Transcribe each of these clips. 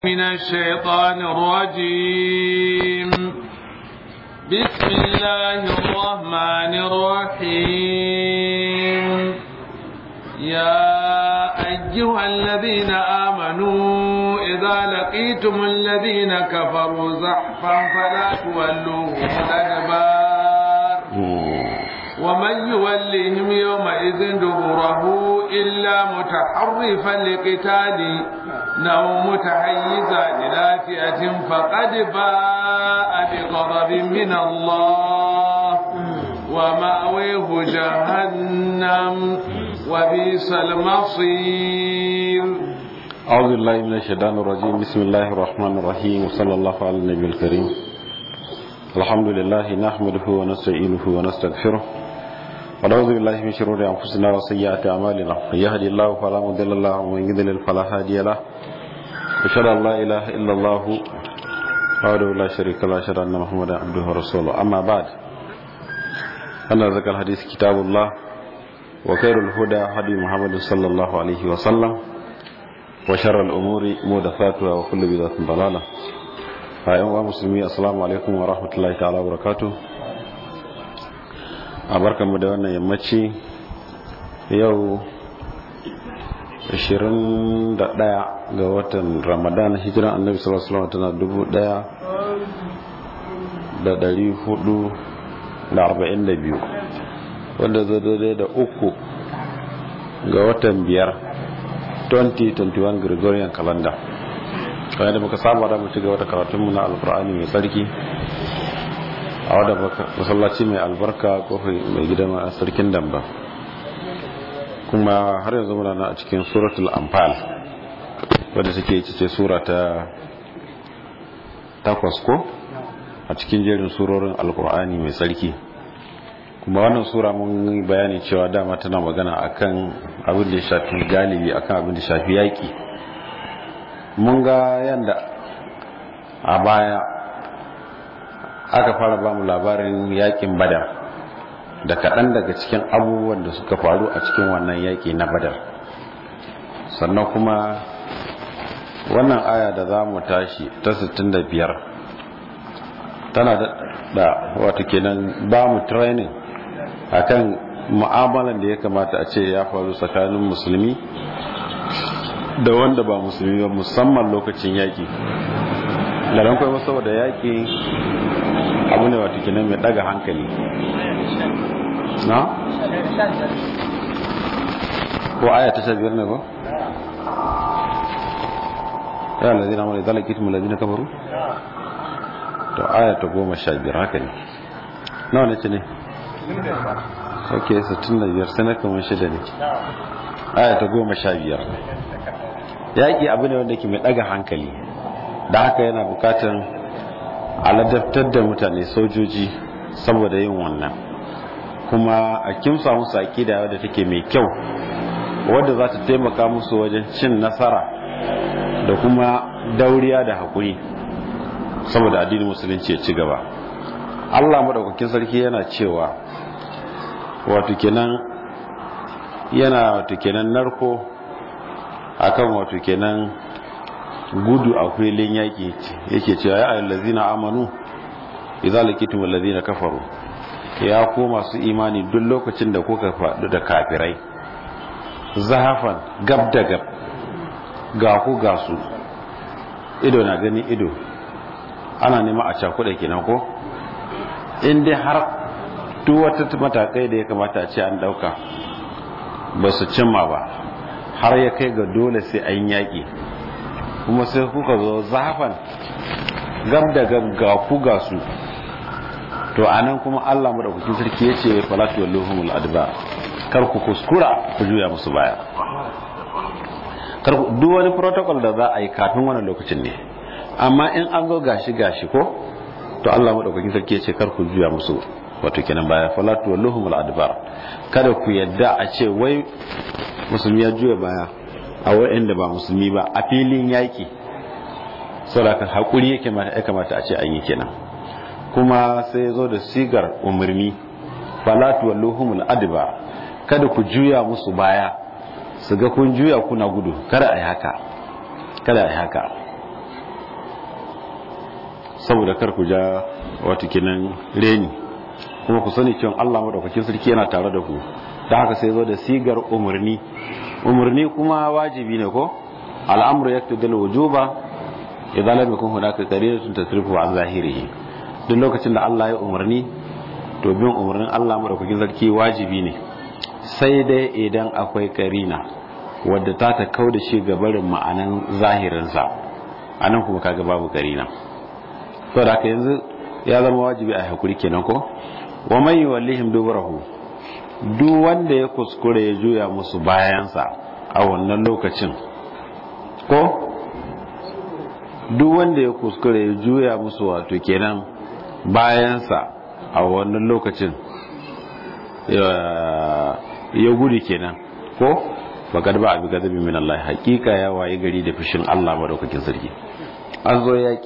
من الشيطان الرجيم بسم الله الرحمن الرحيم يا أيها الذين آمنوا إذا لقيتم الذين كفروا زحفا فلا تولوهم الأدبار ومن يولهم يومئذ دبره إلا متحرفا لقتال أو متحيزا إلى فئة فقد باء بغضب من الله ومأويه جهنم وبئس المصير أعوذ بالله من الشيطان الرجيم بسم الله الرحمن الرحيم وصلى الله على النبي الكريم الحمد لله نحمده ونستعينه ونستغفره ونعوذ بالله من شرور أنفسنا وسيئات أعمالنا من يهدي الله فلا مضل له ومن يضلل فلا هادي له أشهد أن لا إله إلا الله وحده لا شريك له أشهد أن محمدا عبده ورسوله أما بعد أن ذكر الحديث كتاب الله وخير الهدى هدي محمد صلى الله عليه وسلم وشر الأمور محدثاتها وكل بدعة ضلالة أيها المسلمين السلام عليكم ورحمة الله تعالى وبركاته a barkanmu da wannan yammaci yau 21 ga watan ramadan hijiran annabi sallallahu alaihi wasallam tana dubu daya da dari hudu da arba'in da biyu wanda zai daidai da uku ga watan biyar 2021 gregorian calendar kamar da muka saba da mu ci gaba da karatunmu na alkur'ani mai tsarki a wadda masallaci mai albarka kofar mai gidan sarkin damba kuma har yanzu muna na a cikin suratul amfal wadda suke cice sura ta takwas ko a cikin jerin surorin alkur'ani mai tsarki kuma wannan sura mun yi bayani cewa dama tana magana akan abin da ya shafi galibi akan abin da ya shafi yaƙi mun ga yadda a baya aka fara ba mu labarin yakin badar da kaɗan daga cikin abubuwan da suka faru a cikin wannan yaƙi na badar sannan kuma wannan aya da za mu tashi ta 65 tana da wato kenan ba mu training akan mu'amalan da ya kamata a ce ya faru tsakanin musulmi da wanda ba musulmi ba musamman lokacin yaƙi da ran kwaiwa saboda yaƙi abu ne wata kinan mai daga hankali na? ko aya ta sha biyar ne ba? ya lalazi na mara zalaki tun lalazi na kafaru? to aya ta goma sha biyar haka ne nawa ne ce ne? ok 65 sai na kamar shida ne aya ta goma sha biyar yaƙi abu ne wanda ke mai daga hankali da haka yana bukatan aladabtar da mutane sojoji saboda yin wannan kuma a kimsa musu aƙida wadda take mai kyau wadda za ta taimaka musu wajen cin nasara da kuma dauriya da haƙuri saboda addinin musulunci ya ci gaba allah maɗaukakin sarki yana cewa wato kenan yana wato kenan narko akan wato kenan gudu a filin yaƙi yake cewa ya ayyallazina amanu idza laqitum allazina kafaru ya ko masu imani duk lokacin da kuka faɗu da kafirai zahafan gab da gab ga ku ga su ido na gani ido ana nema a cakuɗa kenan ko in dai har duk wata matakai da ya kamata a ce an ɗauka ba su cimma ba har ya kai ga dole sai an yaƙi kuma sai kuka zo zafan gab da gab ga ku ga su to anan kuma Allah madaukakin sarki yace falatu walluhumul adba kar ku kuskura ku juya musu baya kar ku duk wani protocol da za a yi kafin wannan lokacin ne amma in an zo gashi gashi ko to Allah madaukakin sarki yace kar ku juya musu wato kenan baya falatu walluhumul adbar kada ku yadda a ce wai musulmi ya juya baya a waɗanda ba musulmi ba a filin yaƙi saboda haƙuri ya kamata a ce an yi kenan kuma sai zo da sigar umarni falatu walluhumul adba kada ku juya musu baya su ga kun juya kuna gudu kada a yi haka kada a yi haka saboda kar ku ja wato kenan reni kuma ku sani cewa Allah madaukakin sarki yana tare da ku da haka sai zo da sigar umarni umarni kuma wajibi ne ko al'amru yaqtadi al-wujuba idan lam yakun hunaka qariratun tasrifu an zahirihi duk lokacin da Allah ya umarni to bin umarnin Allah madaukakin sarki wajibi ne sai dai idan akwai karina wadda ta ta kauda shi ga barin ma'anan zahirinsa anan kuma kaga babu karina to da haka yanzu ya zama wajibi a hakuri kenan ko wa man yuwallihim dubarahu duk wanda ya kuskure ya juya musu bayansa a wannan lokacin ko duk wanda ya kuskure ya juya musu wato kenan bayansa a wannan lokacin ya gudu kenan ko bakar ba abi gazabi min Allah hakika ya waye gari da fushin Allah madaukakin sarki an zo yaki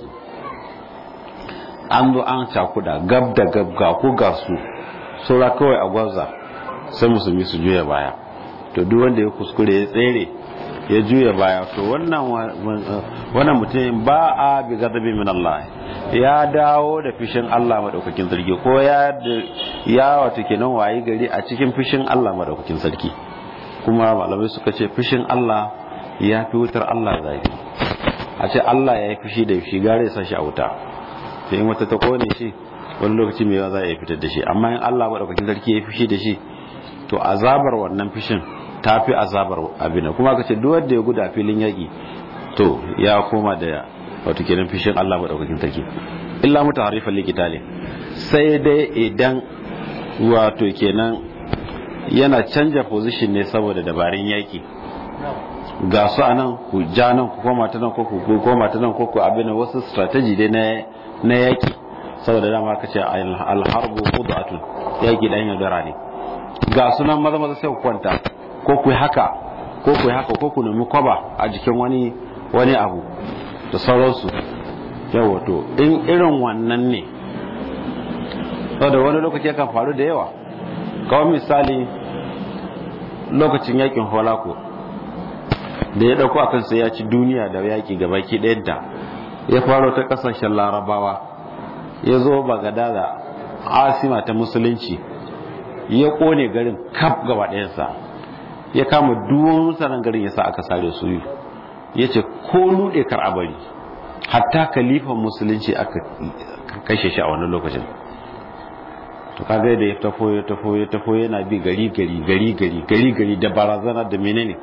an zo an cakuda gab da gab ga ku ga su saura kawai a gwaza sai musulmi su juya baya to duk wanda ya kuskure ya tsere ya juya baya to wannan wannan mutum ba a bi gazabi min Allah ya dawo da fishin Allah madaukakin sarki ko ya ya wato kenan wayi gari a cikin fishin Allah madaukakin sarki kuma malamai suka ce fishin Allah ya fi wutar Allah zafi a ce Allah ya yi fushi da shi gare ya sashi a wuta sai in wata ta kone shi wani lokaci mai yawa za a fitar da shi amma in Allah madaukakin sarki ya yi fushi da shi to azabar wannan fishin ta fi azabar abin kuma ka ce duk wanda ya guda filin yaƙi to ya koma da wato kenan fishin Allah madaukakin sarki illa muta harifan likitali sai dai idan wato kenan yana canja position ne saboda dabarun yaƙi ga su a nan ku ja nan ku koma ta nan ko ku koma ta nan ko ku abin wasu strategy dai na na yaƙi saboda dama ka ce alharbu qudatun yaƙi dan yaudara ne ga sunan maza maza sai ku kwanta ko ku haka ko ku haka ko ku nemi kwaba a jikin wani wani abu da sauransu yawa to in irin wannan ne saboda wani lokaci kan faru da yawa kawai misali lokacin yakin holako da ya dauko akan sai ya ci duniya da yaki gabaki ɗayanta ya faro ta kasashen larabawa ya zo bagada da asima ta musulunci ya kone garin kaf gaba ɗayansa ya kama duwan mutanen garin ya sa aka sare su yi ya ce ko nuɗe kar a bari hatta kalifan musulunci aka kashe shi a wannan lokacin to kaga da ya tafo ya tafo ya tafo yana bi gari gari gari gari gari gari da barazana da menene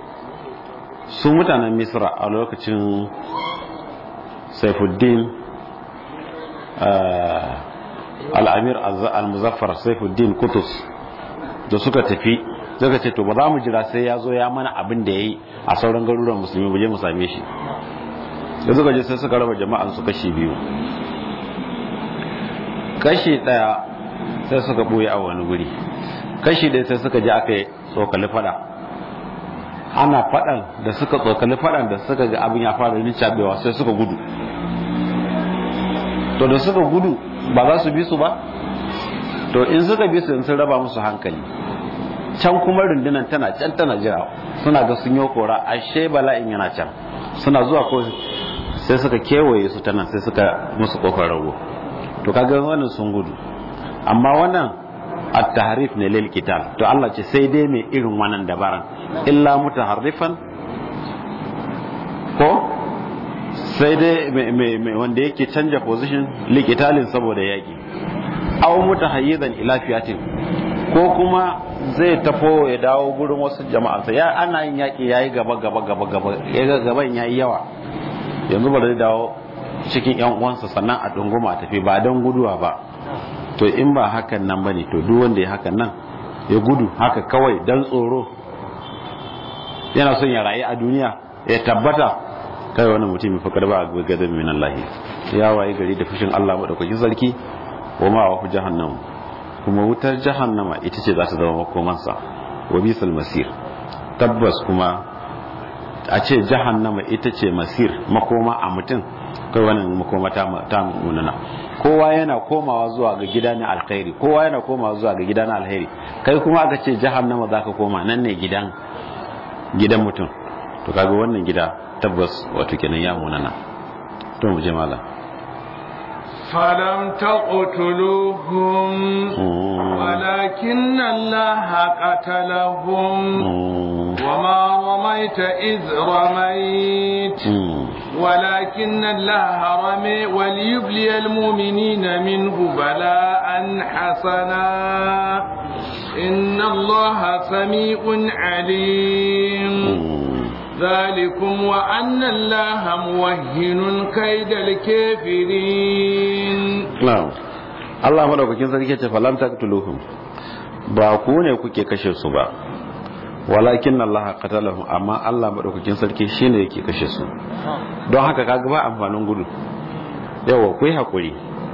su mutanen misra a lokacin saifuddin al'amir al-muzaffar saifuddin kutus da suka tafi suka ce to ba za mu jira sai ya zo ya mana abin da ya yi a sauran garuruwan musulmi ba je mu same shi da suka je sai suka raba jama'an su kashi biyu kashi daya sai suka boye a wani guri kashi daya sai suka je aka yi tsokali fada ana fadan da suka tsokali fadan da suka ga abin ya fara rincabewa sai suka gudu to da suka gudu ba za su bi su ba to in suka bi su sun raba musu hankali can kuma rundunar tana can tana jira suna ga sun yi kora ashe bala'in yana can suna zuwa ko sai suka kewaye su tana sai suka musu kofar rago to kaga wannan sun gudu amma wannan at-tahrif ne lil qital to Allah ce sai dai mai irin wannan dabaran illa mutaharrifan ko sai dai mai wanda yake canja position likitalin saboda yaki aw mutahayyizan ila fiyatin ko kuma zai tafo ya dawo gurin wasu jama'ansa ya ana yin yaki yayi gaba gaba gaba gaba ya gaban yayi yawa yanzu ba zai dawo cikin yan uwansa sannan a dunguma a tafi ba don guduwa ba to in ba hakan nan bane to duk wanda ya hakan nan ya gudu haka kawai dan tsoro yana son ya rayu a duniya ya tabbata kai wannan mutum fa karba a gadan min Allah ya waye gari da fushin Allah madaukakin sarki wa ma wa jahannam kuma wutar jahannama ita ce za ta zama makomansa wa bisal masir tabbas kuma a ce jahannama ita ce masir makoma a mutum kai wannan makoma ta munana kowa yana komawa zuwa ga gida na alkhairi kowa yana komawa zuwa ga gida na alkhairi kai kuma aka ce jahannama za ka koma nan ne gidan gidan mutum to kaga wannan gida tabbas wato kenan ya munana to mu je malam فلم تقتلوهم ولكن الله قتلهم وما رميت إذ رميت ولكن الله رمي وليبلي المؤمنين منه بلاء حسنا إن الله سميع عليم ذلكم وأن الله موهن كيد الكافرين na'am Allah madaukakin sarki ce falam taqtuluhum ba ku ne kuke kashe su ba walakin Allah qatalahum amma Allah madaukakin sarki shine yake kashe su don haka kaga ba amfanin gudu yawa ku yi hakuri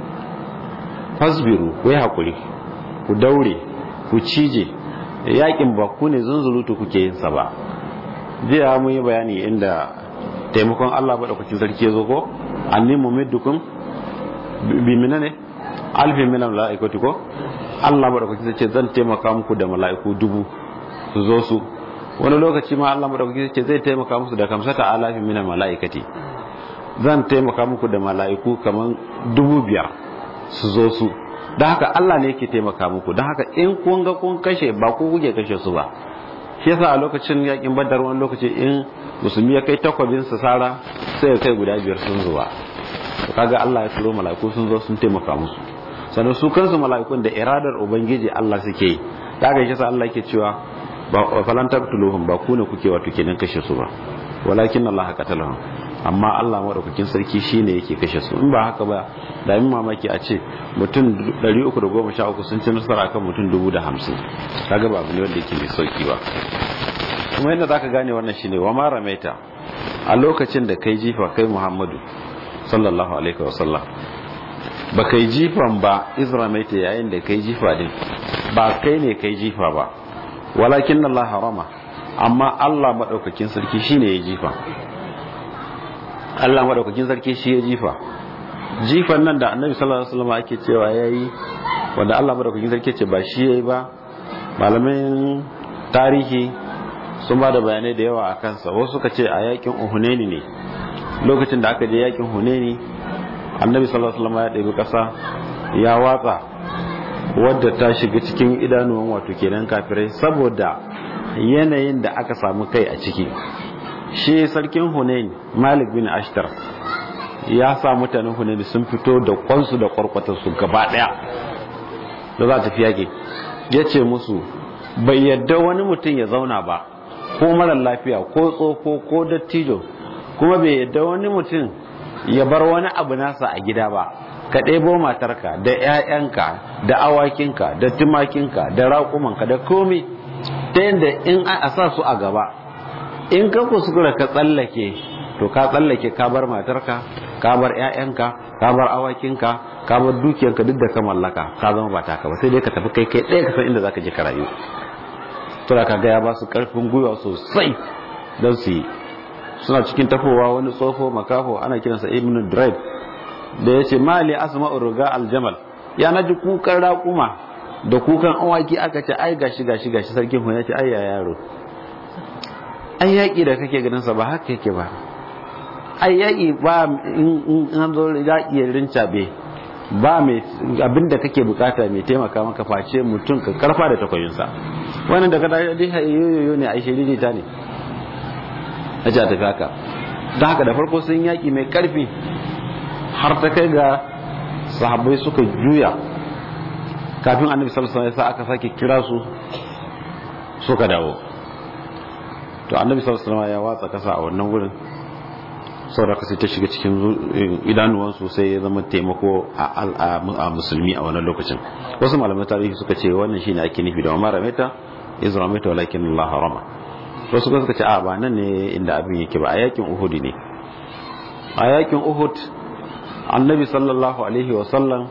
fasbiru ku yi hakuri ku daure ku cije yakin ba ku ne zunzulutu kuke yin sa ba jiya mun yi bayani inda taimakon Allah madaukakin sarki ya zo ko anni mumiddukum bi mina ne alfin minan mala'ikatu ko Allah madaukaki zai ce zan taimaka muku da mala'iku dubu su zo su wani lokaci ma Allah madaukaki zai ce zai taimaka musu da kamsata alafin minan mala'ikati zan taimaka muku da mala'iku kaman dubu biyar su zo su don haka Allah ne yake taimaka muku don haka in kun ga kun kashe ba ku kuke kashe su ba shi yasa a lokacin yakin badar wani lokaci in musulmi ya kai takwabin sa sara sai ya kai guda biyar sun zuwa to kaga Allah ya turo mala'iku sun zo sun taimaka musu sannan su kansu mala'ikun da iradar ubangiji Allah suke yi kaga shi sa Allah yake cewa ba falan taqtuluhum ba ku ne kuke wato kenan kashe su ba walakin Allah qatalahum amma Allah madaukakin sarki shine yake kashe su in ba haka ba da min mamaki a ce mutum 313 sun ci nasara kan mutum 50 kaga ba abu ne wanda yake mai sauki ba kuma yadda zaka gane wannan shine wa ma ramaita a lokacin da kai jifa kai Muhammadu sallallahu alaihi wasallam ba kai jifan ba izramaita yayin da kai jifa din ba kai ne kai jifa ba walakin Allah harama amma Allah madaukakin sarki shine ya jifa Allah madaukakin sarki shi ya jifa jifan nan da Annabi sallallahu alaihi wasallam ake cewa yayi wanda Allah madaukakin sarki ce ba shi yayi ba malamin tarihi sun ba da bayanai da yawa a kansa wasu suka ce a yakin Uhunaini ne lokacin da aka je yakin Hunaini Annabi sallallahu alaihi wasallam ya ɗebi ƙasa ya watsa wadda ta shiga cikin idanuwan wato kenan kafirai saboda yanayin da aka samu kai a ciki shi sarkin hunain malik bin ashtar ya sa mutanen hunain sun fito da kwansu da kwarkwatarsu gaba daya da za ta fi yaƙi ya ce musu bai yadda wani mutum ya zauna ba ko marar lafiya ko tsoko ko dattijo kuma bai yadda wani mutum ya bar wani abu nasa a gida ba ka ɗebo matarka da 'ya'yanka da awakinka da tumakinka da raƙumanka da komi ta yadda in a sa su a gaba in ka kuskura ka tsallake to ka tsallake ka bar matarka ka bar 'ya'yanka ka bar awakinka ka bar dukiyarka duk da ka mallaka ka zama ba taka ba sai dai ka tafi kai kai ɗaya ka san inda zaka je ka rayu to da ka ga ya ba su karfin gwiwa sosai don su yi suna cikin tafowa wani tsofo makafo ana kiransa ibn drive da ya ce mali asma urga aljamal ya na ji kukan raƙuma da kukan awaki aka ce ai gashi gashi gashi sarkin hu ya ce ai ya yaro ai yaƙi da kake ganin sa ba haka yake ba ai yaƙi ba in an zo yaƙi ya rincabe ba mai abin da kake bukata mai taimaka maka face mutum ka karfa da takwayinsa wannan da kada dai yoyoyo ne ai shiriri ta ne a ji a tafi haka don haka da farko sun yaƙi mai ƙarfi har ta kai ga sahabbai suka juya kafin annabi sallallahu alaihi wasallam aka sake kira su suka dawo to annabi sallallahu alaihi wasallam ya watsa kasa a wannan gurin saboda sai ta shiga cikin idanuwan su sai ya zama taimako a musulmi a wannan lokacin wasu malamai tarihi suka ce wannan shine ake nufi da umar rameta izrameta walakin Allah harama wasu kuma suka ce a ba nan ne inda abin yake ba a yakin uhud ne a yakin uhud annabi sallallahu alaihi wasallam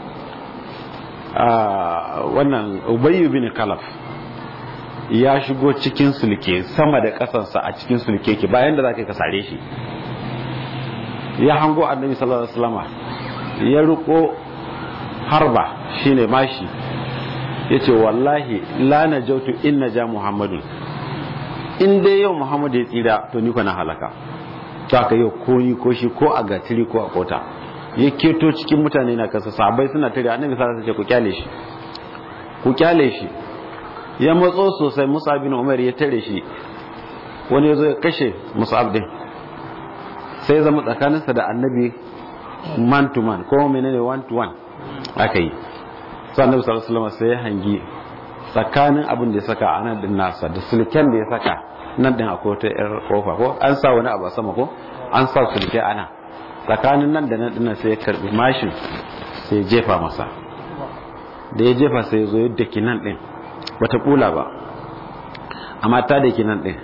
wannan ubayyu bin kalaf ya shigo cikin sulke sama da kasansa a cikin sulke ke bayan da za ka sare shi ya hango annabi sallallahu alaihi wasallama ya riko harba shine mashi yace wallahi la najautu in naja muhammadun in dai yau muhammadu ya tsira to ni na halaka ta ka yau ko ni ko shi ko a gatiri ko a kota ya keto cikin mutane na kasa sahabbai suna tare annabi sallallahu alaihi wasallam ce ku kyale shi ku kyale shi ya matso sosai Mus'ab bin Umar ya tare shi wani yazo ya kashe Mus'ab din sai zama tsakaninsa da annabi man to man ko menene one to one aka yi sai annabi sallallahu alaihi wasallam sai ya hangi tsakanin abin da ya saka a nan din nasa da sulken da ya saka nan din akwai wata yar kofa ko an sa wani abu a sama ko an sa sulke ana tsakanin nan da nan din sai ya karbi mashin sai ya jefa masa da ya jefa sai ya zo yadda ki nan din bata kula ba amma ta da ki nan din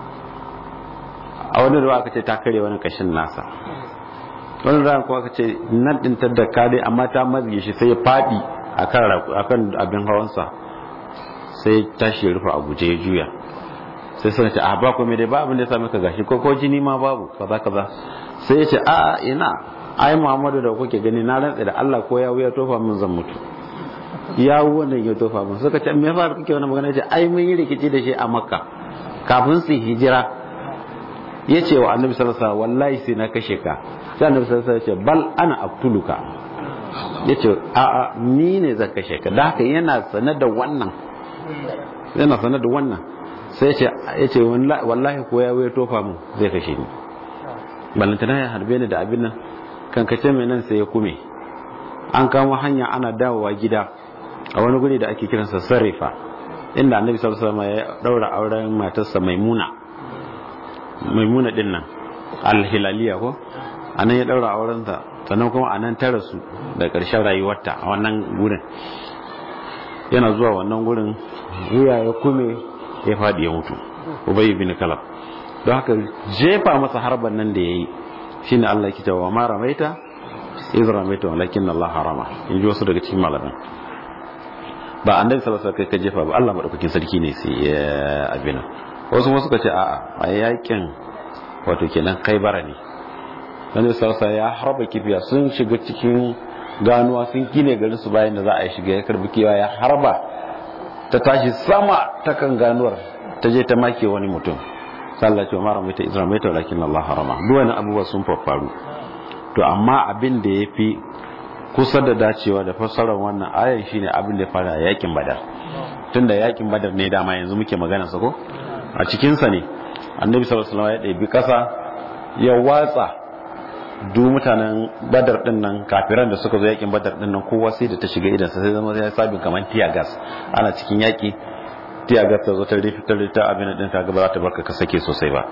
a wani ruwa aka ce ta kare wani kashin nasa wani ruwa kuma aka ce nan din ta da kare amma ta mazge shi sai ya fadi akan abin hawansa sai tashi ya rufe a guje ya juya sai suna ce a ba komai dai ba abin da ya sami ka gashi ko ko jini ma babu kaza kaza sai ya ce a ina ai Muhammadu da kuke gani na rantsa da Allah ko ya wuya tofa min zan mutu ya wannan ya tofa min suka ce me yasa kake wannan magana ce ai mun yi rikici da shi a Makka kafin su hijira ya ce wa Annabi sallallahu alaihi wasallam wallahi sai na kashe ka sai Annabi sallallahu alaihi wasallam ya ce bal ana aktuluka yace a a ni ne zan kashe ka da haka yana sanar da wannan yana sanar da wannan sai ya ce wallahi ko ya wuya tofa mu zai kashe ni ballantana ya harbe ni da abin nan kankace mai nan sai ya kume an kamo hanya ana dawowa gida a wani guri da ake kiransa sarrifa inda annabi sallallahu alaihi wasallam ya daura auren matarsa maimuna maimuna din nan alhilaliya ko anan ya daura auren ta sannan kuma anan ta rasu da ƙarshen rayuwarta a wannan gurin yana zuwa wannan gurin wuya ya kume ya faɗi ya mutu ubay bin kalab don haka jefa masa harban nan da yayi shine Allah yake cewa ma ramaita iz ramaita walakin Allah harama in ji wasu daga cikin malaman ba annabi sallallahu alaihi wasallam kai ka jefa ba Allah madaukakin sarki ne sai ya abina wasu kuma suka ce a'a a yakin wato kenan bara ne annabi sallallahu alaihi ya harba kifiya sun shiga cikin ganuwa sun gine garin su bayan da za a yi shiga ya karbi kiwa ya harba ta tashi sama ta kan ganuwar ta je ta make wani mutum sallah ce mara mai ta izra mai ta walakin Allah harama duk wani abubuwa sun faru to amma abin da ya fi kusa da dacewa da fassarar wannan ayan shine abin da ya fara yakin badar tunda yakin badar ne dama yanzu muke magana sa ko a cikin sa ne annabi sallallahu alaihi wasallam ya ɗebi kasa ya watsa duk mutanen badar din nan kafiran da suka zo yakin badar din nan kowa sai da ta shiga idan sai zama ya sabin kamar tiya gas ana cikin yaki tiya gas ta zo ta rufe ta rufe abin din ta ga ba za ta barka ka sake sosai ba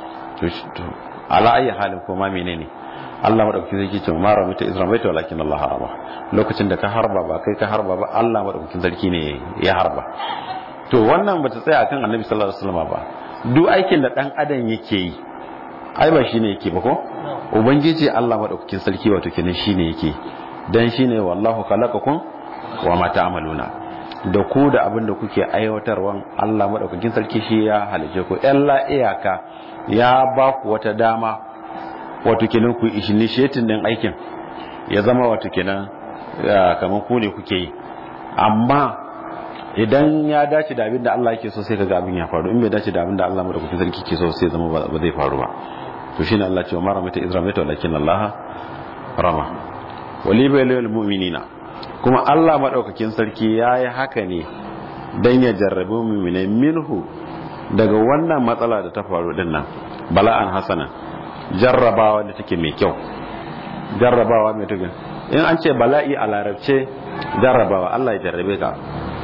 to ala ayi halin ko ma menene Allah madaukakin sarki ce ma ramita izra bai ta walakin Allah harama lokacin da ka harba ba kai ka harba ba Allah madaukakin sarki ne ya harba to wannan bata tsaya akan Annabi sallallahu alaihi wasallam ba duk aikin da dan adam yake yi ai ba shine yake ba ko ubangiji Allah madaukakin sarki wato kenan shine yake dan shine wallahu khalaqakum wa ma ta'maluna da ku da abin da kuke aiwatarwan Allah madaukakin sarki shi ya halice ku illa iyaka ya ba ku wata dama wato kenan ku initiating din aikin ya zama wato kenan kamar ku ne kuke yi amma idan ya dace da abin da Allah yake so sai kaga abin ya faru in bai dace da abin da Allah madaukakin sarki ke so sai zama ba zai faru ba to shine Allah ce wa mara mata izra mata walakin Allah rama wali baylil mu'minina kuma Allah madaukakin sarki yayi haka ne dan ya jarrabe mu'minai minhu daga wannan matsala da ta faru din nan bala'an hasana jarrabawa da take mai kyau jarrabawa mai tuga in an ce bala'i a larabce jarrabawa Allah ya jarrabe ka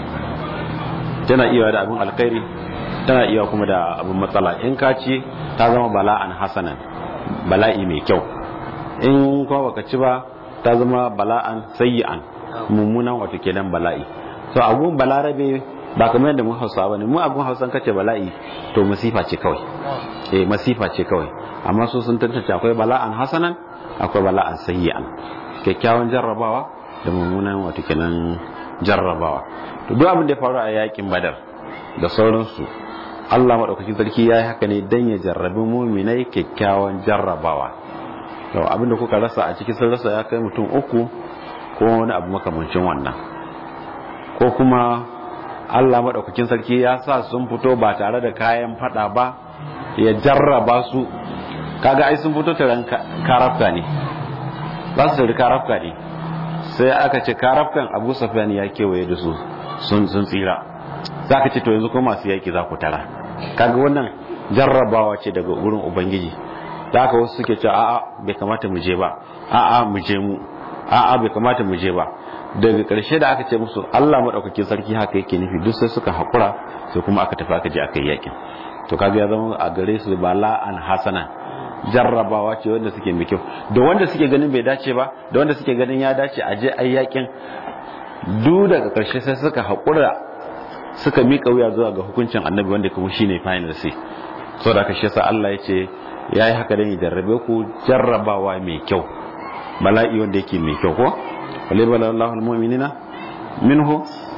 tana iya da abin alkhairi tana iya kuma da abin matsala in ka ci ta zama bala'an hasanan bala'i mai kyau in kuma baka ci ba ta zama bala'an sayyi'an mummunan wato kenan bala'i so abun balarabe ba kamar yadda mun hausa ba ne mu abun hausan kace bala'i to masifa ce kawai eh masifa ce kawai amma su sun tantance akwai bala'an hasanan akwai bala'an sayyi'an kyakkyawan jarrabawa da mummunan wato kenan jarrabawa to duk abin da ya faru a yakin badar da sauransu Allah madaukakin sarki ya yi haka ne dan ya jarrabi muminai kyakkyawan jarrabawa to abin da kuka rasa a cikin sun rasa ya kai mutum uku ko wani abu makamancin wannan ko kuma Allah madaukakin sarki ya sa sun fito ba tare da kayan fada ba ya jarraba su kaga ai sun fito taron karafta ne za su tari karafka ne sai aka ce karafkan abu safiyan ya kewaye da su sun tsira za ka ce to yanzu kuma masu yaki za ku tara kaga wannan jarrabawa ce daga wurin ubangiji da aka wasu suke cewa a'a bai kamata mu je ba a'a mu je mu a'a bai kamata mu je ba daga ƙarshe da aka ce musu Allah madaukakin sarki haka yake nufi duk sai suka haƙura sai kuma aka tafi aka je aka yi yakin to kaga ya zama a gare su bala'an hasana jarrabawa ce wanda suke mai kyau da wanda suke ganin bai dace ba da wanda suke ganin ya dace a je ayi yakin duk daga ƙarshe sai suka haƙura suka miƙa wuya zuwa ga hukuncin annabi wanda kuma shine final sai saboda haka shi yasa Allah ya ce ya yi haka don ya jarrabe ku jarrabawa mai kyau bala'i wanda yake mai kyau ko wale bala Allahul mu'minina minhu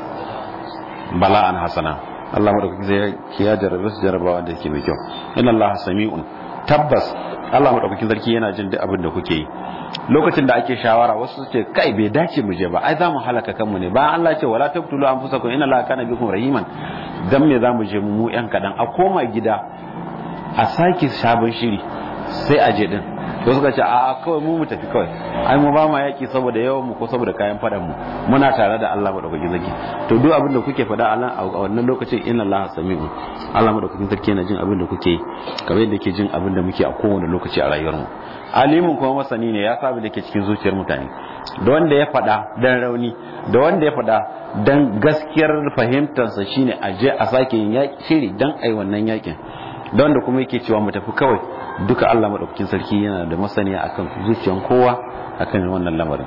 bala'an hasana Allah madaukaki zai ya jarrabe su jarrabawa da yake mai kyau inna Allah sami'un tabbas Allah madaukakin sarki yana jin duk abin da kuke yi lokacin da ake shawara wasu su ce kai bai dace mu je ba ai za mu halaka kanmu ne bayan Allah ce wala taqtulu anfusakum inna Allah kana bikum rahiman dan me za mu je mu yan kadan a koma gida a sake sabon shiri sai a je din to suka ce a'a kawai mu mu tafi kawai ai mu ba ma yaki saboda yawan mu ko saboda kayan fadan mu muna tare da Allah madaukakin sarki to duk abin da kuke faɗa a wannan lokacin inna Allah sami'un Allah madaukakin sarki yana jin abin da kuke yi kamar yadda yake jin abin da muke a kowane lokaci a rayuwar mu alimin kuma masani ne ya sabu da ke cikin zuciyar mutane da wanda ya faɗa dan rauni da wanda ya faɗa dan gaskiyar fahimtarsa shine a je a sake yin shiri dan ai wannan yakin da wanda kuma yake cewa mu tafi kawai duka Allah madaukakin sarki yana da masaniya akan zuciyar kowa akan wannan lamarin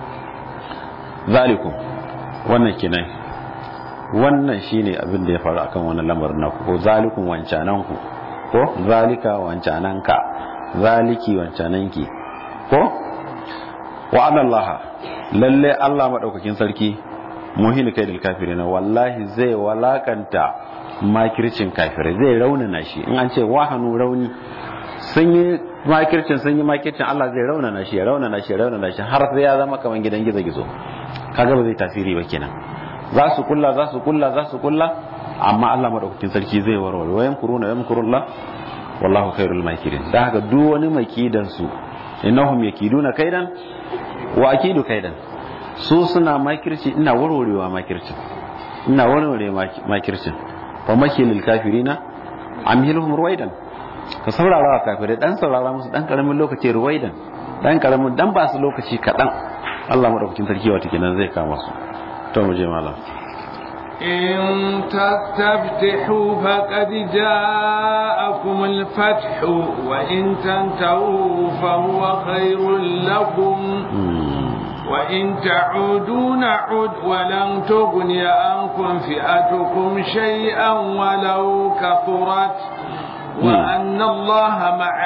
zalikum wannan kenan wannan shine abin da ya faru akan wannan lamarin naku ko zalikum wancanan ku ko zalika wancanan ka zaliki wancanan ki ko wa anallaha lalle Allah madaukakin sarki muhin kai dal kafirin wallahi zai walakanta makircin kafirai zai raunana shi in an ce wahanu rauni sun yi makircin sun yi makircin Allah zai raunana shi ya raunana shi ya raunana shi har sai ya zama kaman gidan gizo gizo kaga ba zai tasiri ba kenan za su kulla za su kulla za su kulla amma Allah madaukakin sarki zai warware wayan kuruna wayan kurulla wallahu khairul makirin da haka duk wani makidan su innahum yakiduna kaidan wa akidu kaidan su suna makirci ina warwarewa makircin ina warware makircin fa makilil kafirina amhilhum ruwaidan ka saurara wa kafirai dan saurara musu dan karamin lokaci ruwaidan dan karamin dan ba su lokaci kadan Allah madaukakin sarki wata kenan zai kama su to mu je malam إن تستفتحوا فقد جاءكم الفتح وإن تنتهوا فهو خير لكم وإن تعودوا نعد ولن تغني عنكم فئتكم شيئا ولو كثرت وأن الله مع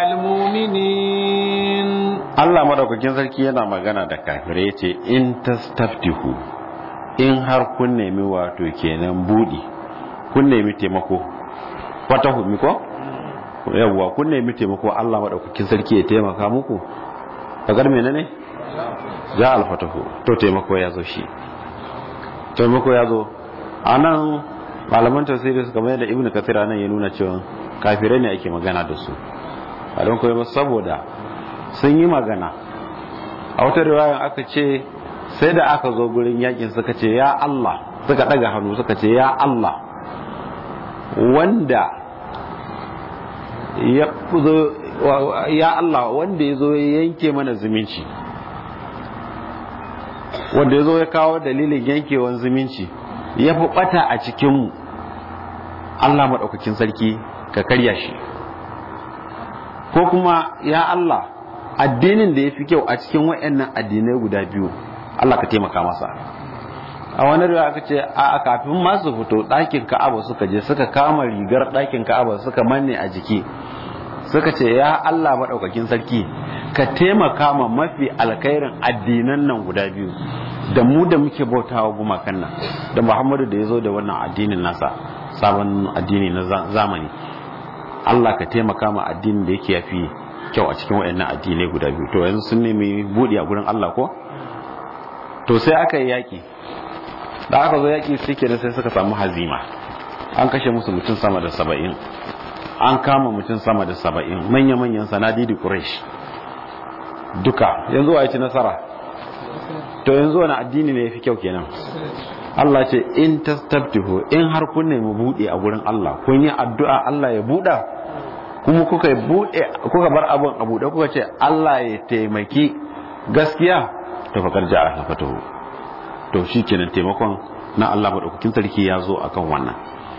المؤمنين Allah madaukakin sarki yana magana da kafirai ce in tastaftihu in har kun nemi wato kenan budi kun nemi taimako wata humi ko yawwa kun nemi taimako Allah madaukakin sarki ya taimaka muku kagar menene ja alfatahu to taimako ya zo shi taimako ya zo anan malaman tafsiri suka mai da ibnu kathir nan ya nuna cewa kafirai ne ake magana da su a don kuma saboda sun yi magana a wata riwayan aka ce sai da aka zo gurin yakin suka ce ya Allah suka daga hannu suka ce ya Allah wanda ya zo ya Allah wanda ya zo ya yanke mana zumunci wanda ya zo ya kawo dalilin yankewan zumunci ya fi bata a cikinmu Allah maɗaukakin sarki ka karya shi ko kuma ya Allah addinin da ya fi kyau a cikin waɗannan addinai guda biyu Allah ka taimaka masa a wani riwa aka ce a kafin masu fito ɗakin ka'aba suka je suka kama rigar ɗakin ka'aba suka manne a jiki suka ce ya Allah maɗaukakin sarki ka taimaka ma mafi alkhairin addinan nan guda biyu da mu da muke bautawa gumakan nan da Muhammadu da ya zo da wannan addinin nasa sabon addini na zamani Allah ka taimaka ma addinin da yake yafi kyau a cikin wayannan addinai guda biyu to yanzu sun nemi budi a gurin Allah ko to sai aka yi yaki da aka zo yaki suke da sai suka samu hazima an kashe musu mutum sama da saba'in an kama mutum sama da saba'in manya-manyan sanadi da quraish duka yanzu wa ci nasara to yanzu wani addini ne yafi kyau kenan Allah ce in tastabtihu in har kun nemi bude a gurin Allah kun yi addu'a Allah ya buda kuma kuka bude kuka bar abun a bude kuka ce Allah ya taimaki gaskiya to fakar ja'a fatahu to shikenan taimakon na Allah madaukakin sarki ya zo akan wannan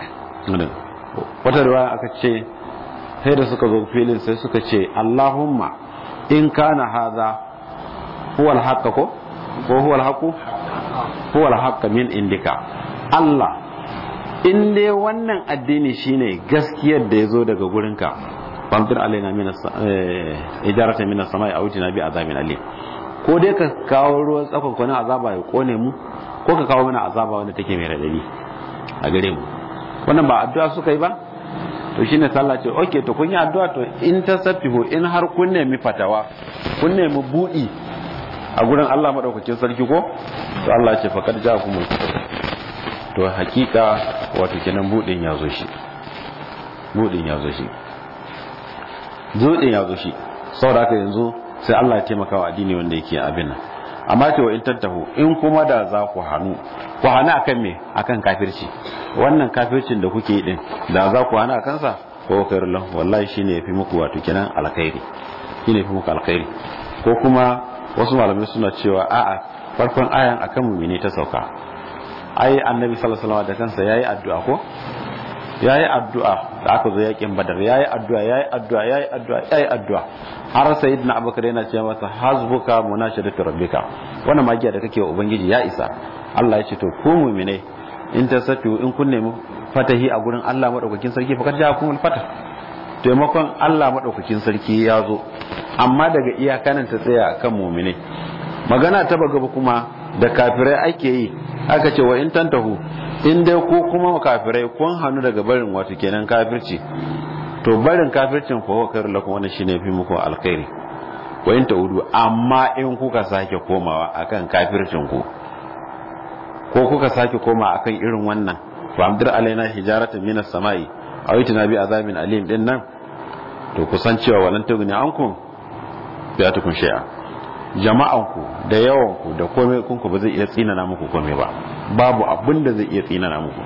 wata riwaya aka ce sai da suka zo filin sai suka ce Allahumma in kana hadha huwa al ko ko huwa al-haqu huwa al min indika Allah in dai wannan addini shine gaskiyar da yazo daga gurinka famtir alaina min ijarata min as-samai aw tina bi azabin alim ko dai ka kawo ruwan tsakon kwanin azaba ya kone mu ko ka kawo mana azaba wanda take mai radadi a gare mu wannan ba addu'a suka yi ba to shine sallah ce okay to kun yi addu'a to in tasaffihu in har kun nemi fatawa kun nemi budi a gurin Allah madaukakin sarki ko to Allah ce faqad ja'akumul to hakika wato kenan budin ya zo shi budin ya zo shi budin ya zo shi saboda haka yanzu sai Allah ya taimaka wa addini wanda yake abin nan amma ce wa in tattahu in kuma da za ku hannu ku hana akan me akan kafirci wannan kafircin da kuke yi din da za ku hana akan sa ko khairul lahu wallahi shine yafi muku wato kenan alkhairi shine yafi muku alkhairi ko kuma wasu malamai suna cewa a'a farkon ayan akan mumini ta sauka ai annabi sallallahu alaihi wasallam da kansa yayi addu'a ko yayi addu'a da aka zo yakin badar yayi addu'a yayi addu'a yayi addu'a yayi addu'a har sayyidina abubakar yana cewa masa hasbuka munashadatu rabbika wannan magiya da kake wa ubangiji ya isa Allah ya ce to ku mu'mine in tasatu in kun nemi fatahi a gurin Allah madaukakin sarki fa kad ja'akumul fatah taimakon Allah madaukakin sarki ya zo amma daga iyakanan ta tsaya akan mu'mine magana ta bagaba kuma da kafirai ake yi aka ce wa in tantahu in dai ko kuma kafirai kun hannu daga barin wato kenan kafirci to barin kafircin ko wakar lakum wannan shine fi muku alkhairi wa in taudu amma in kuka sake komawa akan kafircin ku ko kuka sake koma akan irin wannan fa amdir alaina hijaratan minas samai aw itina bi azabin alim din nan to kusan cewa walan tugni ankum bi atukun shay'a jama'anku da yawanku da komai kunku ba zai iya tsinana muku komai ba babu abin da zai iya tsinana muku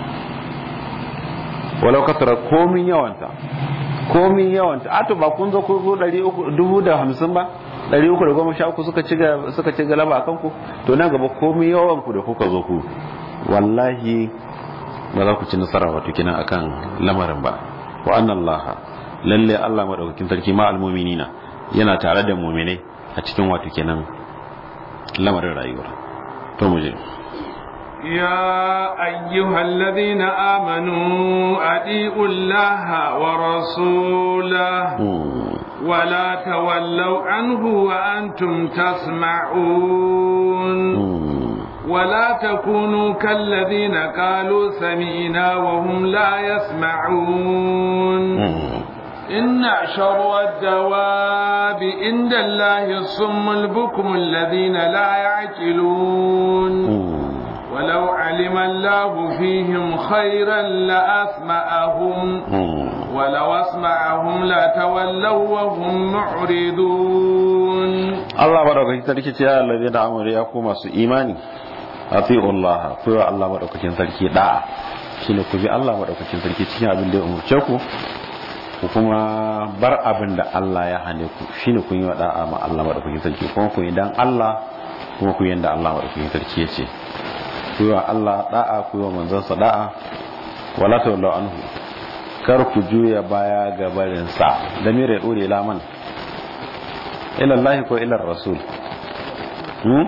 walau kasara komin yawanta komin yawanta ato ba kun zo ku zo dubu da hamsin ba ɗari uku da goma sha uku suka ci suka ci galaba a kanku to nan gaba komin yawanku da kuka zo ku wallahi ba za ku ci nasara wato kinan akan lamarin ba wa annallaha lalle Allah madaukakin sarki ma almu'minina yana tare da mu'minai a cikin wato kenan lamarin rayuwar to mu je يا أيها الذين آمنوا أطيعوا الله ورسوله ولا تولوا عنه وأنتم تسمعون ولا تكونوا كالذين قالوا سمعنا وهم لا يسمعون إن شر الدواب عند الله الصم البكم الذين لا يعقلون ولو علم الله فيهم خيرا لأسمعهم ولو أسمعهم لتولوا وهم معرضون الله بارك فيك يا الذين آمنوا يقوم إيماني أطيعوا الله كوا الله بارك فيك sarki da'a shine ku bi Allah madaukakin sarki cikin abin da ya umurce ku ku kuma bar abin da Allah ya hane ku shine kun yi wa da'a ma Allah madaukakin sarki kuma ku yi dan Allah kuma ku yi da Allah madaukakin sarki ya ce ku yi wa Allah da'a ku yi wa manzansa da'a wala tawallu anhu kar ku juya baya ga barin sa da mire dore laman ila Allah ko ila rasul hmm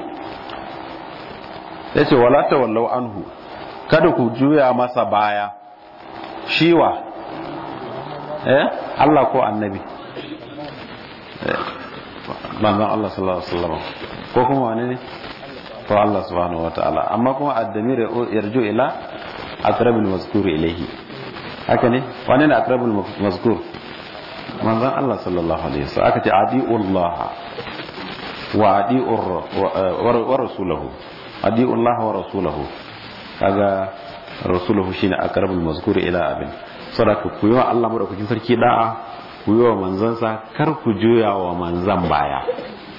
yace wala tawallu anhu kada ku juya masa baya shiwa eh Allah ko annabi manzon Allah sallallahu alaihi wasallam ko kuma wani ne to Allah subhanahu wataala amma kuma ad-damir yarju ila aqrabil mazkur ilayhi haka ne wani ne aqrabul mazkur manzon Allah sallallahu alaihi wasallam aka ce adiullah wa adiur wa rasuluhu adiullah wa rasuluhu kaga rasuluhu shine aqrabul mazkur ila abin saboda ku yi wa Allah madaukakin sarki da'a ku yi wa manzansa kar ku juya wa manzan baya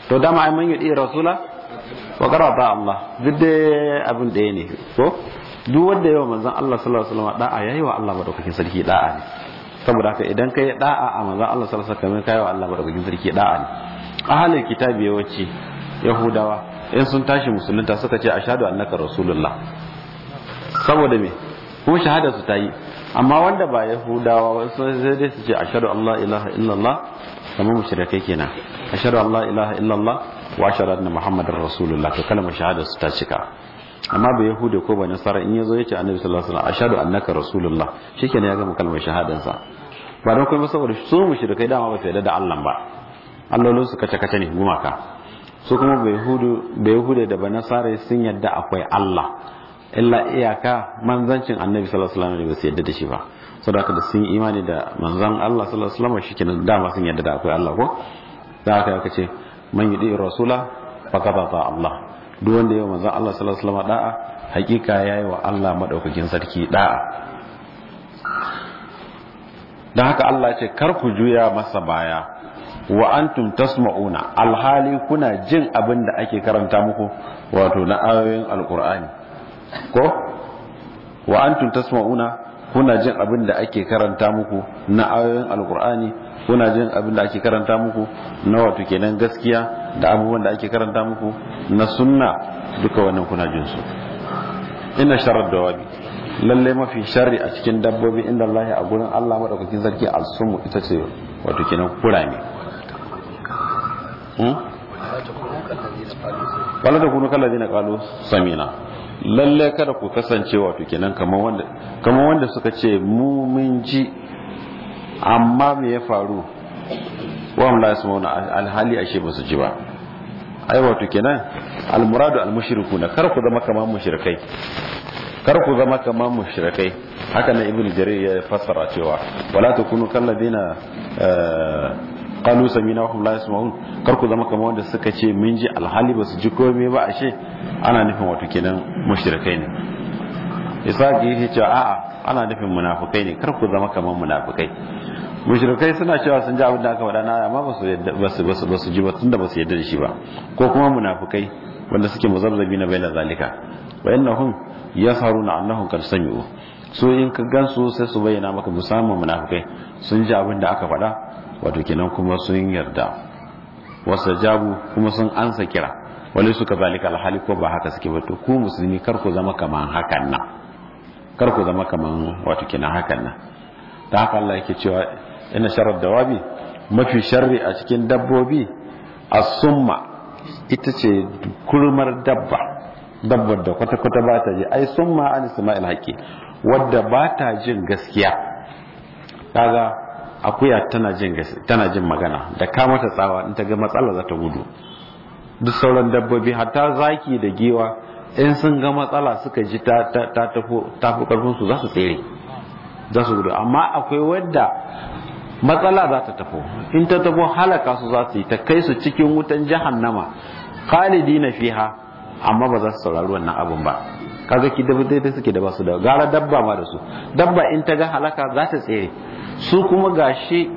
to dama ai man yudi rasula wa qarata Allah duk da abin da ne ko duk wanda yawa manzon Allah sallallahu alaihi wasallam da'a yayi wa Allah madaukakin sarki da'a ne saboda haka idan kai da'a a manzon Allah sallallahu alaihi wasallam kai wa Allah madaukakin sarki da'a ne ahalin kitabi yawanci yahudawa in sun tashi musulunta suka ce ashhadu annaka rasulullah saboda me kuma shahada su ta yi amma wanda ba yahudawa wasu sai dai su ce ashhadu an la ilaha illallah kamar mushrikai kenan ashhadu an la ilaha illallah wa ashhadu anna muhammadar rasulullah to kalmar shahada su ta cika amma ba yahuda ko ba nasara in yazo yace annabi sallallahu alaihi wasallam ashhadu annaka rasulullah shikenan ya gama kalmar shahadan sa ba don kuma saboda su mushrikai dama ba su yarda da Allah ba allolin su kace kace ne gumaka su kuma ba yahudu ba yahuda da ba nasara sun yarda akwai Allah illa iyaka manzancin annabi sallallahu alaihi wasallam ne ba su yarda da shi ba saboda haka da sun imani da manzon Allah sallallahu alaihi wasallam shikenan dama sun yarda da akwai Allah ko da haka aka ce man yudi rasula faqad ata Allah duk wanda yayi manzon Allah sallallahu alaihi wasallam da'a hakika yayi wa Allah madaukakin sarki da'a dan haka Allah ce kar ku juya masa baya wa antum tasma'una alhali kuna jin abin da ake karanta muku wato na ayoyin alqur'ani ko wa antum tasma'una kuna jin abin da ake karanta muku na ayoyin alqur'ani kuna jin abin da ake karanta muku na wato kenan gaskiya da abubuwan da ake karanta muku na sunna duka wannan kuna jin su inna sharar dawabi lalle mafi sharri a cikin dabbobi inda Allah a gurin Allah madaukakin sarki al-sumu ita ce wato kenan kurame hmm wala da kunu kallazi na qalu samina lalle kada ku kasance wato kenan kamar wanda kamar wanda suka ce mu mun ji amma me ya faru wa la yasmauna alhali ashe ba su ji ba ai wato kenan almuradu almushrikuna kar ku zama kamar mushrikai kar ku zama kamar mushrikai haka nan ibnu jarir ya fassara cewa wala takunu kalladina qalu samina wa hum la yasmaun kar ku zama kamar wanda suka ce mun ji alhali ba su ji komai ba ashe ana nufin wato kenan mushrikai ne isa ga yake cewa a'a ana nufin munafukai ne kar ku zama kamar munafukai mushrikai suna cewa sun ji abin da aka faɗa na amma ba su basu basu basu ji ba tunda ba su yarda da shi ba ko kuma munafukai wanda suke muzabzabi na baina zalika wa innahum yasharuna annahum qad sami'u so in ka gansu sai su bayyana maka musamman munafukai sun ji abin da aka faɗa wato kenan kuma sun yarda wasu jabu kuma sun ansa kira wani suka zalika alhali ko ba haka suke ba to ku musulmi kar ku zama kaman hakan nan kar ku zama kaman wato kenan hakan nan ta haka Allah yake cewa ina sharar dawabi mafi sharri a cikin dabbobi as-summa ita ce kurmar dabba dabbar da kwata-kwata ba ta ji ai summa an isma'il haƙi wadda ba ta jin gaskiya kaga akuya tana jin tana jin magana da ka mata tsawa in ta ga matsala za ta gudu duk sauran dabbobi hatta zaki da giwa in sun ga matsala suka ji ta tafi karfin su za su tsere za su gudu amma akwai wadda matsala za ta tafo in ta tafo halaka su za su yi ta kai su cikin wutan jahannama khalidi na fiha amma ba za su saurari wannan abin ba kaga ki dabba dai suke da basu da gara dabba ma da su dabba in ta ga halaka za ta tsere su kuma gashi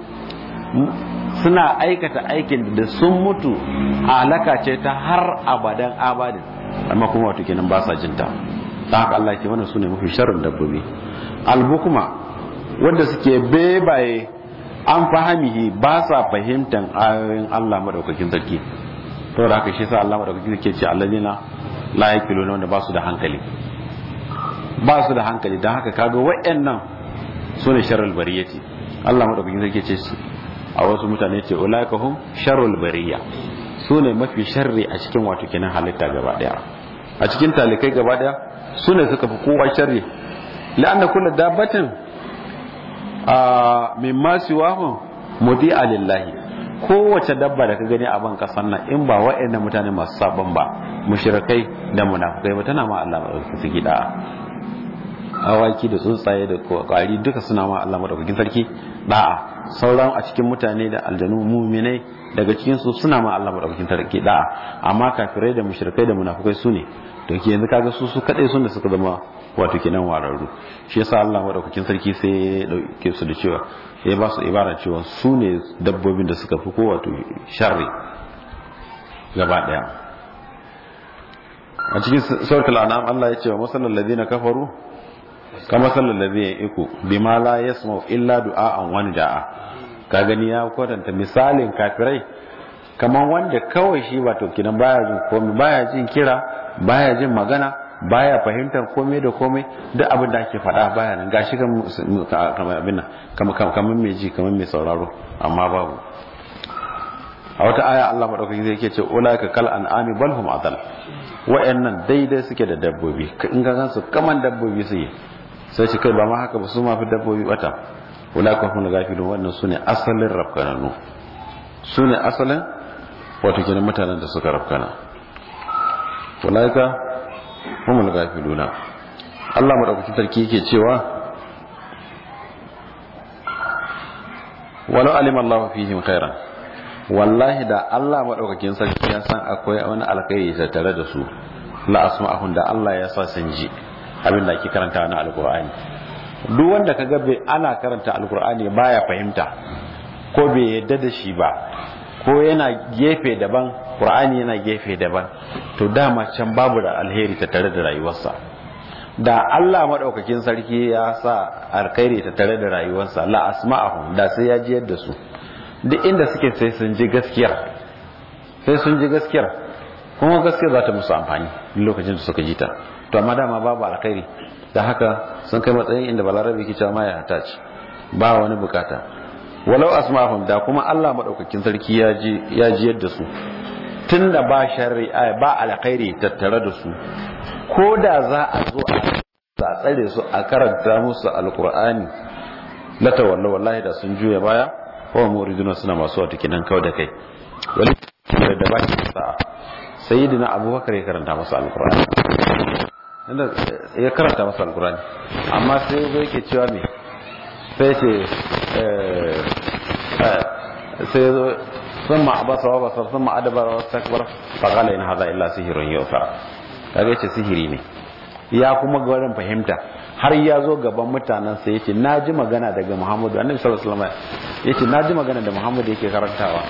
suna aikata aikin da sun mutu halaka ce ta har abadan abadin amma kuma wato kenan ba sa jinta ta haka Allah ke wannan sune mafi sharrin dabbobi albukuma wanda suke bebaye an fahimihi ba sa fahimtan ayoyin Allah madaukakin sarki to da haka shi sa Allah madaukakin sarki ce allazina la yaqiluna wanda ba su da hankali ba su da hankali dan haka kaga wayannan sune sharrul bariyati Allah madaukakin sarki ce a wasu mutane ce ulaika hum sharrul bariya sune mafi sharri a cikin wato kenan halitta gaba daya a cikin talikai gaba daya sune suka fi kowa sharri la'anna kullu dabbatin a mimma siwahu mudi'a lillahi kowace dabba da ka gani a ban kasan nan in ba wa'annan mutane masu sabon ba mushrikai da munafukai ba tana ma Allah madaukakin sarki da'a awaki da tsuntsaye da kwari duka suna ma Allah madaukakin sarki da'a sauran a cikin mutane da aljanu muminai daga cikin su suna ma Allah madaukakin sarki da'a amma kafirai da mushrikai da munafukai su ne to ke yanzu kaga su su kadai sun da suka zama wato kenan wararru shi yasa Allah madaukakin sarki sai ya dauke su da cewa ya ba su ibara cewa su ne dabbobin da suka fi ko wato sharri gaba daya a cikin suratul an'am Allah ya ce wa masallal ladina kafaru kama sallal ladina iku bima la yasma'u illa du'a'an wa da'a ka gani ya kwatanta misalin kafirai kamar wanda kawai shi wato kidan baya jin komai baya jin kira baya jin magana baya fahimtar komai da komai duk abin da ake faɗa baya nan gashi kamar abin nan kamar mai ji kamar mai sauraro amma babu a wata aya Allah madaukaki zai ke ce ulaika kal an'ami bal hum adal wa'annan daidai suke da dabbobi in ga gansu kaman dabbobi suke sai shi kai ba ma haka ba su ma fi dabbobi bata ulaika hum gafilun wannan sune asalin rafkananu sune asalin wato kenan mutanen da suka rafkana ulaika hum gafiluna Allah madaukakin sarki yake cewa walau alima Allah fihim khairan wallahi da Allah maɗaukakin sarki ya san akwai wani alkhairi tattare da su la asma'ahum da Allah ya sa sun ji abin da ake karanta na alkur'ani duk wanda kaga bai ana karanta alkur'ani baya fahimta ko bai yadda da shi ba ko yana gefe daban qur'ani yana gefe daban to dama can babu da alheri tattare da rayuwarsa da Allah maɗaukakin sarki ya sa alkhairi tattare da rayuwarsa la asma'ahum da sai ya ji yadda su duk inda suke sai sun ji gaskiyar sai sun ji gaskiyar kuma gaskiyar za ta musu amfani lokacin da suka ji ta to amma dama babu alkhairi da haka sun kai matsayin inda balarabe ke cewa ma ya hata ci ba wani bukata walau asma'ahum da kuma Allah madaukakin sarki ya ji ya ji yadda su tunda ba shari'a ba alkhairi tattare da su ko da za a zo a tsare su a karanta musu alqur'ani la tawalla wallahi da sun juya baya wa muriduna suna masu wata kinan kawai da kai wani da ba shi sa'a sayyidina abubakar ya karanta masa alqur'ani inda ya karanta masa alqur'ani amma sai zai ke cewa me sai ce sai zo sun ma'abasa wa basar sun ma'adabar wa takbar faqala in hadha illa sihrun yu'thar kaga yace sihiri ne ya kuma gwarin fahimta har ya zo gaban mutanen sai yace naji magana daga Muhammadu annabi sallallahu alaihi wasallam yace naji magana da Muhammadu yake karantawa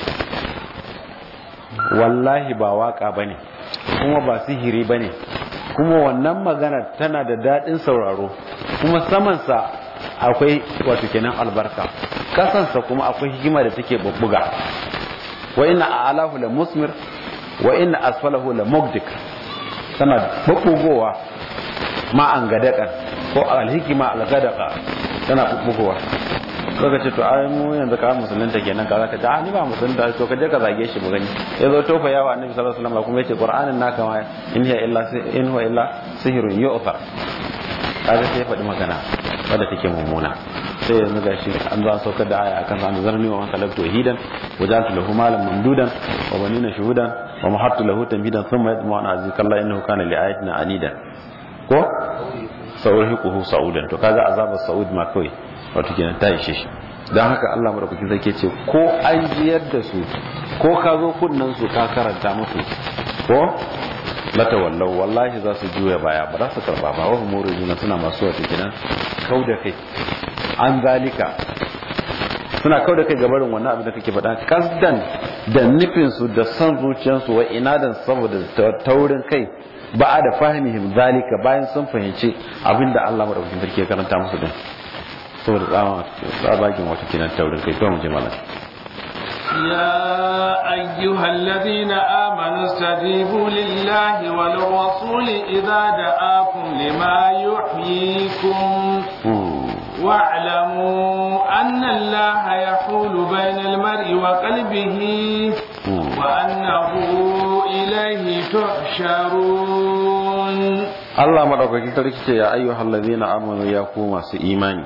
wallahi ba waka bane kuma ba sihiri bane kuma wannan magana tana da dadin sauraro kuma saman sa akwai wato kenan albarka kasansa kuma akwai hikima da take bubbuga wa inna a'lahu la musmir wa inna asfalahu la mugdik tana bubbugowa ma an gadaka ko alhikima algadaka tana bubbugowa kaga ce to ai mu yanzu ka musulunta kenan ka zaka ta ni ba musulunta to ka je ka zage shi mu gani yazo tofa yawa annabi sallallahu alaihi wasallam kuma yace qur'anin naka ma in hiya illa in huwa illa sihrun yu'thar kaga sai faɗi magana wadda take mummuna sai yanzu gashi an zo an saukar da aya akan an zarni wa man talabtu wahidan wa ja'altu lahu malan mamdudan wa banina shuhudan wa mahattu lahu tamhidan thumma yatma an azika Allah innahu kana li ayatina anida ko saurihiquhu saudan to kaga azabar saud ma kai wato kenan ta ishe shi dan haka Allah madaukakin sarki ce ko an jiyar da su ko ka zo kunnan su ka karanta musu ko lata wallau wallahi za su juya baya ba za su karba ba wahum muriduna suna masu wata kenan kau da kai an zalika suna kau da kai gabarin wannan abin da kake faɗa kasdan da nufin su da son zuciyarsu wa inadan saboda taurin kai ba a da fahimihim zalika bayan sun fahimci abin da Allah madaukakin sarki ya karanta musu din saboda tsabagen wata kenan taurin kai to mu je malam يا أيها الذين آمنوا استجيبوا لله وللرسول إذا دعاكم لما يحييكم واعلموا أن الله يحول بين المرء وقلبه وأنه إليه تحشرون الله مدعوك كتلك يا أيها الذين آمنوا يا قوم إيماني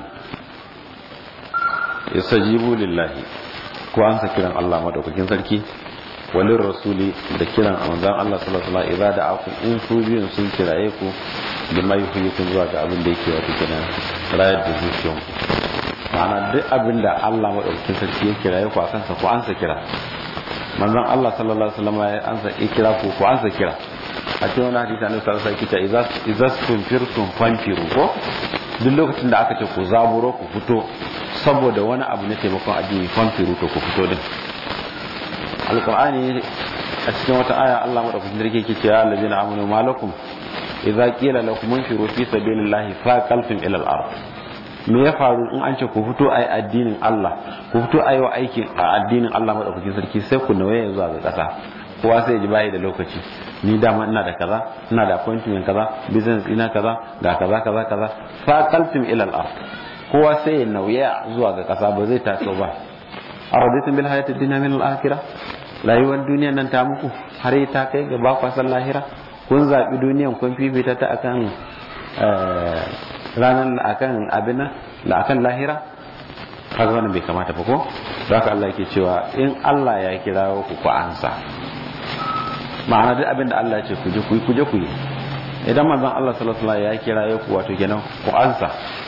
استجيبوا لله ko an sa kiran Allah madaukakin sarki walin rasuli da kiran manzon Allah sallallahu alaihi wasallam idza da'akum in su biyun sun kiraye ku bima yuhyikum zuwa ga abin da yake wato kenan rayar da zuciyan ku ma'ana duk abin da Allah madaukakin sarki ya kiraye ku akan sa ku an sa kira manzon Allah sallallahu alaihi wasallam ya an sa kira ku ku an sa kira a cikin wani hadisi annabi sallallahu alaihi wasallam ya ce idza tunfirtum fanfiru ko duk lokacin da aka ce ku zaburo ku fito saboda wani abu na taimakon addini fanfiru to ku fito din alkur'ani a cikin wata aya Allah madaukakin sarki yake cewa allazina amanu malakum idza qila lakum infiru fi sabilillahi faqaltum ila al-ard me ya faru in an ce ku fito ai addinin Allah ku fito ai wa aikin a addinin Allah madaukakin sarki sai ku nawaye zuwa ga kasa kowa sai ji bai da lokaci ni dama ina da kaza ina da appointment kaza business ina kaza ga kaza kaza kaza faqaltum ila al-ard kowa sai ya nauya zuwa ga kasa ba zai taso ba araditum bil hayati dunya min al-akhirah rayuwar duniya nan ta muku har ta kai ga ba kwasan lahira kun zaɓi duniyan kun fifita ta akan ranar akan abin nan la akan lahira kaga wannan bai kamata ba ko da haka Allah yake cewa in Allah ya kira ku ku ansa ma'ana duk abin da Allah ya ce ku je ku yi ku je ku yi idan manzon Allah sallallahu alaihi wasallam ya kira ku wato kenan ku ansa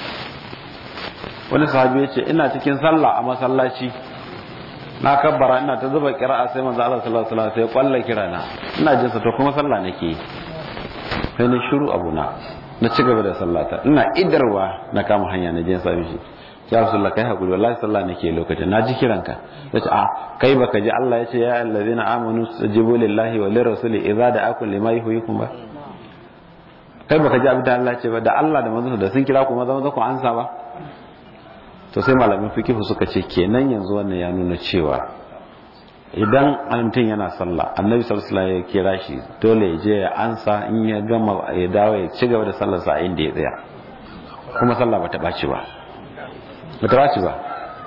wani sahabi ya ce ina cikin sallah a masallaci na kabbara ina ta zuba kira'a sai manzo Allah sallallahu alaihi wasallam sai kwalla kirana ina jin sa to kuma sallah nake sai ni shiru abuna na ci gaba da sallata ina idarwa na kama hanya na je sami shi ya rasulullah kai hakuri wallahi sallah nake lokacin na ji kiranka yace a kai baka ji Allah yace ya allazina amanu stajibu lillahi wa lirrasuli idza da'akum lima yuhyikum ba kai baka ji abin da Allah ce ba da Allah da manzon da sun kira ku maza maza ku ansa ba to sai malamin fikihu suka ce kenan yanzu wannan ya nuna cewa idan mutum yana sallah annabi sallallahu alaihi ya kira shi dole ya je ya ansa in ya gama ya dawo ya ci gaba da sallar sa inda ya tsaya kuma sallah bata baci ba bata baci ba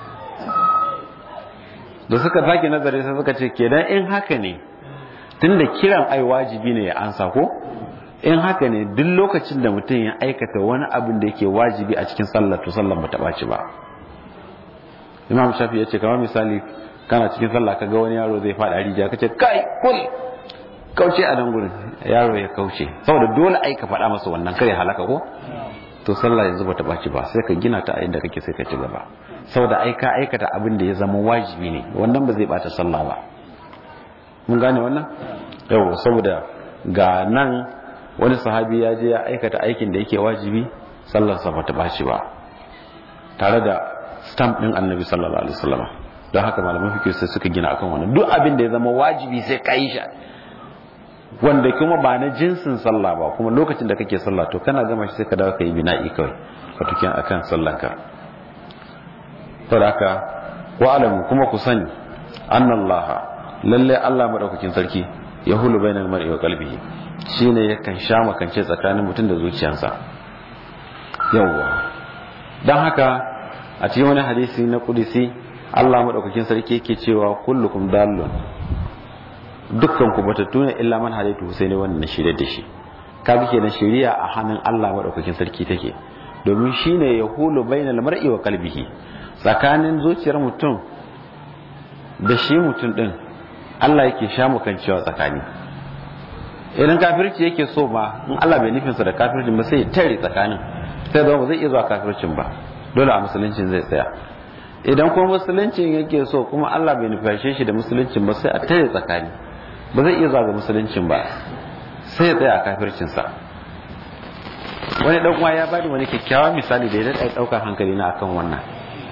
da suka sake nazari sai suka ce kenan in haka ne tunda kiran ai wajibi ne ya ansa ko in haka ne duk lokacin da mutum ya aikata wani abin da yake wajibi a cikin sallar to sallar bata baci ba imam shafi ya ce kamar misali kana cikin sallah kaga wani yaro zai faɗa rijiya kace kai kul kauce a nan gurin yaro ya kauce saboda dole ai ka faɗa masa wannan kare halaka ko to sallah yanzu bata baci ba sai ka gina ta a inda kake sai ka ci gaba saboda ai ka aikata abin da ya zama wajibi ne wannan ba zai bata sallah ba mun gane wannan yau saboda ga nan wani sahabi ya je ya aikata aikin da yake wajibi sallarsa bata baci ba tare da stamp din annabi sallallahu alaihi wasallam don haka malaman fikir sai suka gina akan wannan duk abin da ya zama wajibi sai ka yi shi wanda kuma ba na jinsin sallah ba kuma lokacin da kake sallah to kana gama shi sai ka dawo ka yi bina'i kawai ka tuki akan sallanka saboda haka wa alamu kuma ku sani annallaha lalle Allah madaukakin sarki ya hulu bainal mar'i wa qalbihi shine yakan sha makance tsakanin mutum da zuciyarsa yawwa dan haka a cikin wani hadisi na kudisi Allah madaukakin sarki yake cewa kullukum dallun dukkan ku batattu ne illa man hadaitu sai ne wannan shirye da shi kaga kenan shari'a a hannun Allah madaukakin sarki take domin shine yahulu bainal mar'i wa qalbihi tsakanin zuciyar mutum da shi mutum din Allah yake sha mukancewa tsakani idan kafirci yake so ba in Allah bai nufinsa da kafircin ba sai ya tare tsakanin sai zama ba zai iya zuwa kafircin ba dole a musuluncin zai tsaya idan kuma musuluncin yake so kuma Allah bai nufashe shi da musuluncin ba sai a tare tsakani ba zai iya zuwa ga musuluncin ba sai ya tsaya a kafircinsa wani dan uwa ya bani wani kyakkyawan misali da ya daɗa ɗaukar hankali na akan wannan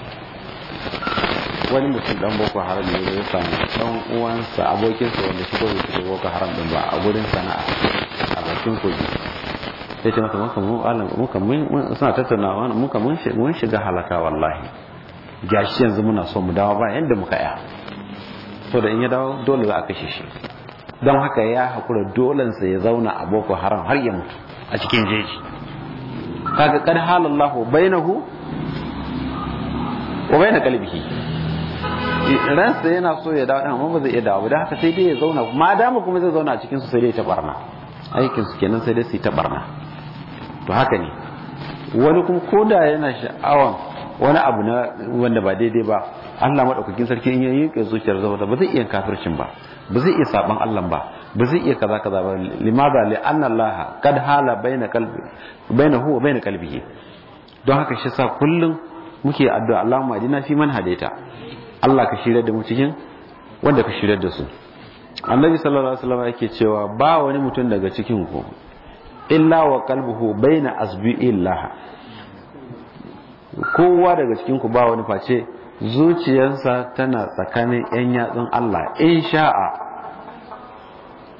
wani mutum dan boko haram ne ya samu dan uwansa abokinsa wanda shi ko bai boko haram din ba a gurin sana'a a bakin kogi sai ce masa muka mun alam muka mun suna tattaunawa muka mun mun shiga halaka wallahi gashi yanzu muna so mu dawo ba yanda muka ya so da in ya dawo dole za a kashe shi don haka ya hakura dolen sa ya zauna a boko haram har ya mutu a cikin jeji kaga kad halallahu bainahu wa baina qalbihi ransa yana so ya dawo amma ba zai iya dawo da haka sai dai ya zauna ma dama kuma zai zauna a cikin su sai dai ta barna aikin su kenan sai dai su yi ta barna to haka ne wani kuma koda yana sha'awan wani abu na wanda ba daidai ba Allah madaukakin sarki in yayin ke zuciyar zama ba zai iya kafircin ba ba zai iya saban Allah ba ba zai iya kaza kaza ba limadha li anna Allah kad hala baina qalbi bainahu wa baina qalbihi don haka shi sa kullum muke addu'a Allahumma adina fi man hadaita Allah ka shirya da mu cikin wanda ka shirya da su annabi sallallahu alaihi wasallam yake cewa ba wani mutum daga cikin ku illa wa qalbuhu baina asbi'illah kowa daga cikin ku ba wani face zuciyarsa tana tsakanin yan yatsun Allah in sha'a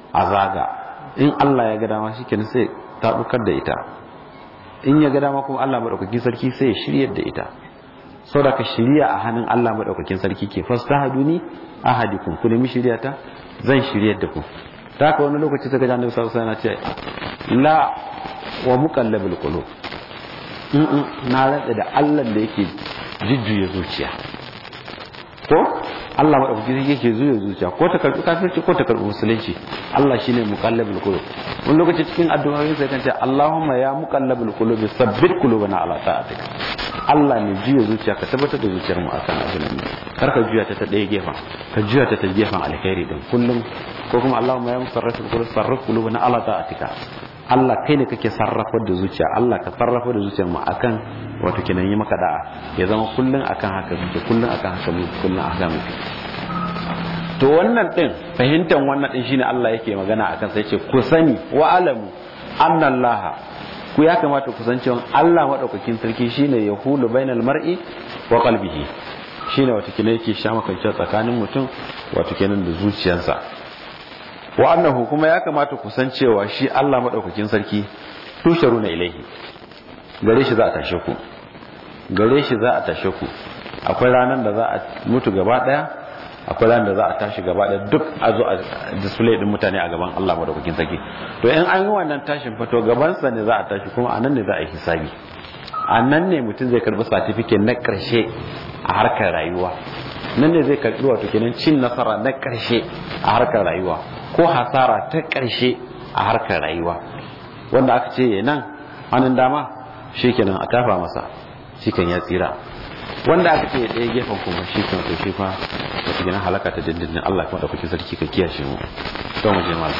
a zaga in Allah ya ga dama shikenan sai ta dukar da ita in ya ga dama kuma Allah madaukakin sarki sai ya shiryar da ita saboda ka shirya a hannun Allah madaukakin sarki ke fastahaduni ahadikum ku nemi shirya ta zan shiryar da ku ta haka wani lokaci ta ga annabi sallallahu alaihi wasallam ce la wa muqallabul qulub na rantsa da Allah da yake jujjuya zuciya ko Allah madaukaki yake zuya zuciya ko ta karbi kafirci ko ta karbi musulunci Allah shine muqallabul qulub wani lokaci cikin addu'o'in sai kan ce Allahumma ya muqallabul qulub sabbit qulubana ala ta'atik Allah ne juya zuciya ka tabbatar da zuciyar mu akan abin nan kar ka juya ta ta ɗaya gefen ka juya ta ta gefen alkhairi din kullum ko kuma Allahumma ya musarrif qulub sarrif qulubana ala ta'atika Allah kai ne kake sarrafa da zuciya Allah ka sarrafa da zuciyar mu akan wato kenan yi maka da'a ya zama kullun akan haka muke kullun akan haka muke kullun akan muke to wannan din fahimtar wannan din shine Allah yake magana akan sai ce ku sani wa alamu annallaha ku ya kamata ku san cewa Allah madaukakin sarki shine yahulu bainal mar'i wa qalbihi shine wato kenan yake sha makance tsakanin mutum wato kenan da zuciyarsa wa annahu kuma ya kamata ku san cewa shi Allah madaukakin sarki tusharuna ilaihi gare shi za a tashe ku gare shi za a tashe ku akwai ranar da za a mutu gaba daya akwai ranar da za a tashi gaba daya duk a zo a display din mutane a gaban Allah madaukakin sarki to in an yi wannan tashin fato gaban sa ne za a tashi kuma anan ne za a yi hisabi anan ne mutum zai karbi certificate na karshe a harkar rayuwa nan ne zai karbi wato kenan cin nasara na karshe a harkar rayuwa ko hasara ta karshe a harkar rayuwa wanda aka ce nan hannun dama shi kenan a tafa masa shi kan ya tsira wanda aka ce ɗaya gefen kuma shi kan to shi fa wata gina halaka ta dindindin Allah kuma ɗaukaki sarki ka kiyashe mu to mu je malam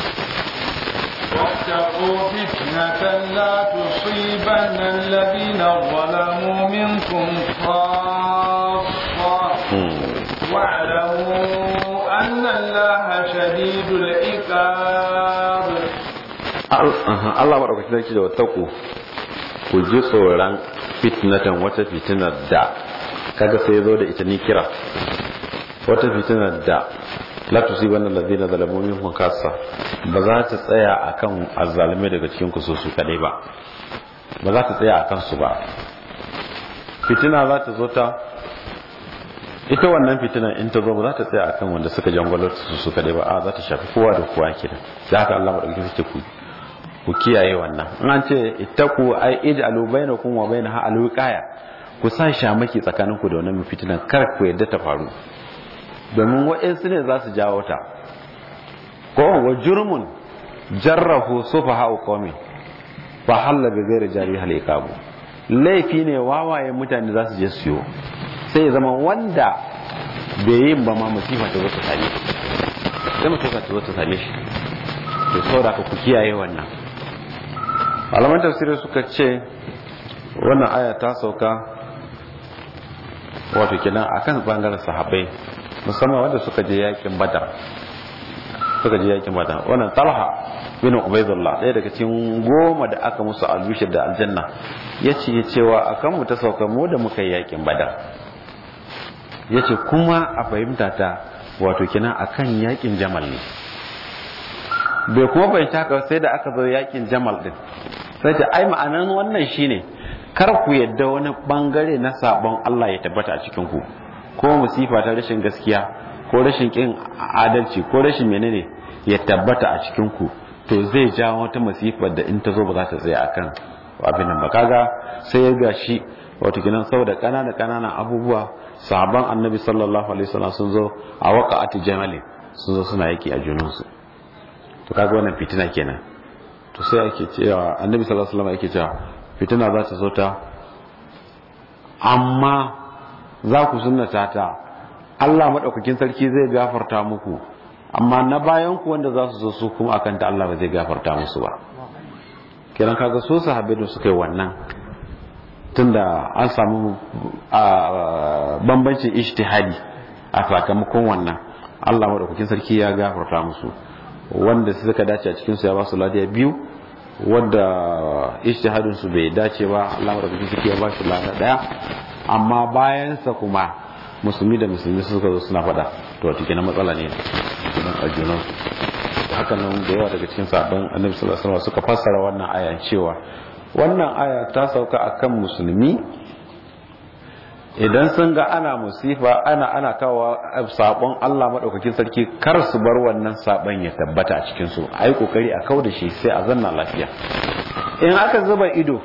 واتقوا فتنة لا تصيبن الذين ظلموا منكم خاصة واعلموا أن الله شديد العقاب Allah maɗaukaki sarki da wataku ku ji tsoron fitnatan wata fitinar da kaga sai zo da ita ni kira wata fitinar da la tusibanna alladhina zalamu minhum kassa ba za ta tsaya akan azzalume daga cikin ku su kadai ba ba za ta tsaya akan su ba fitina za ta zo ta ita wannan fitinan in ta zo ba za ta tsaya akan wanda suka jangwalo su su kadai ba a za ta shafi kowa da kowa kenan sai haka Allah madaukakin sarki ku ku kiyaye wannan in an ce ittaku ai ij'alu bainakum wa bainaha alwiqaya ku sa shamaki tsakaninku da wannan fitinan kar ku yadda ta faru domin wa'ansu ne za su jawo ta ko wa jurmun jarrahu sufaha qawmi fa halla bi ghairi jari hal iqabu laifi ne wawaye mutane za su je su yi sai ya zama wanda bai yin ba ma musifa ta zo ta same shi sai musifa ta zo ta same shi to saboda ka ku kiyaye wannan malaman tafsirai suka ce wannan aya ta sauka wato kenan akan bangaren sahabbai musamman wanda suka je yakin badar suka je yakin badar wannan talha bin ubaidullah ɗaya daga cikin goma da aka musu albishir da aljanna ya ce cewa akan mu ta sauka mu da muka yi yakin badar ya ce kuma a fahimta ta wato kenan akan yakin jamal ne bai kuma bai taka sai da aka zo yakin jamal din sai ta ai ma'anan wannan shine kar ku yadda wani bangare na sabon Allah ya tabbata a cikin ku ko musifa ta rashin gaskiya ko rashin kin adalci ko rashin menene ya tabbata a cikin ku to zai jawo wata masifar da in ta zo ba za ta tsaya akan abin nan ba kaga sai ya gashi wato kinan saboda kanana kananan abubuwa sahabban annabi sallallahu alaihi wasallam sun zo a waqa'ati jamalin sun zo suna yaki a junansu to kaga wannan fitina kenan to sai ake cewa annabi sallallahu alaihi wasallam yake cewa fitina za ta zo ta amma za ku sunnata ta Allah madaukakin sarki zai gafarta muku amma na bayan ku wanda za su zo su kuma akan ta Allah ba zai gafarta musu ba kiran kaga so sahabbai da suka yi wannan tunda an samu bambancin ijtihadi a sakamakon wannan Allah madaukakin sarki ya gafarta musu wanda suka dace a cikin su ya ba su ladiya biyu wanda ijtihadin su bai dace ba Allah madaukakin sarki ya ba su lada daya amma bayan sa kuma musulmi da musulmi suka zo suna fada to wato kenan matsala ne cikin ajunan su haka nan da yawa daga cikin sabon annabi sallallahu alaihi wasallam suka fassara wannan aya cewa wannan aya ta sauka akan musulmi idan sun ga ana musifa ana ana kawo sabon Allah madaukakin sarki kar su bar wannan sabon ya tabbata a cikin su ai kokari a kauda shi sai a zanna lafiya in aka zuba ido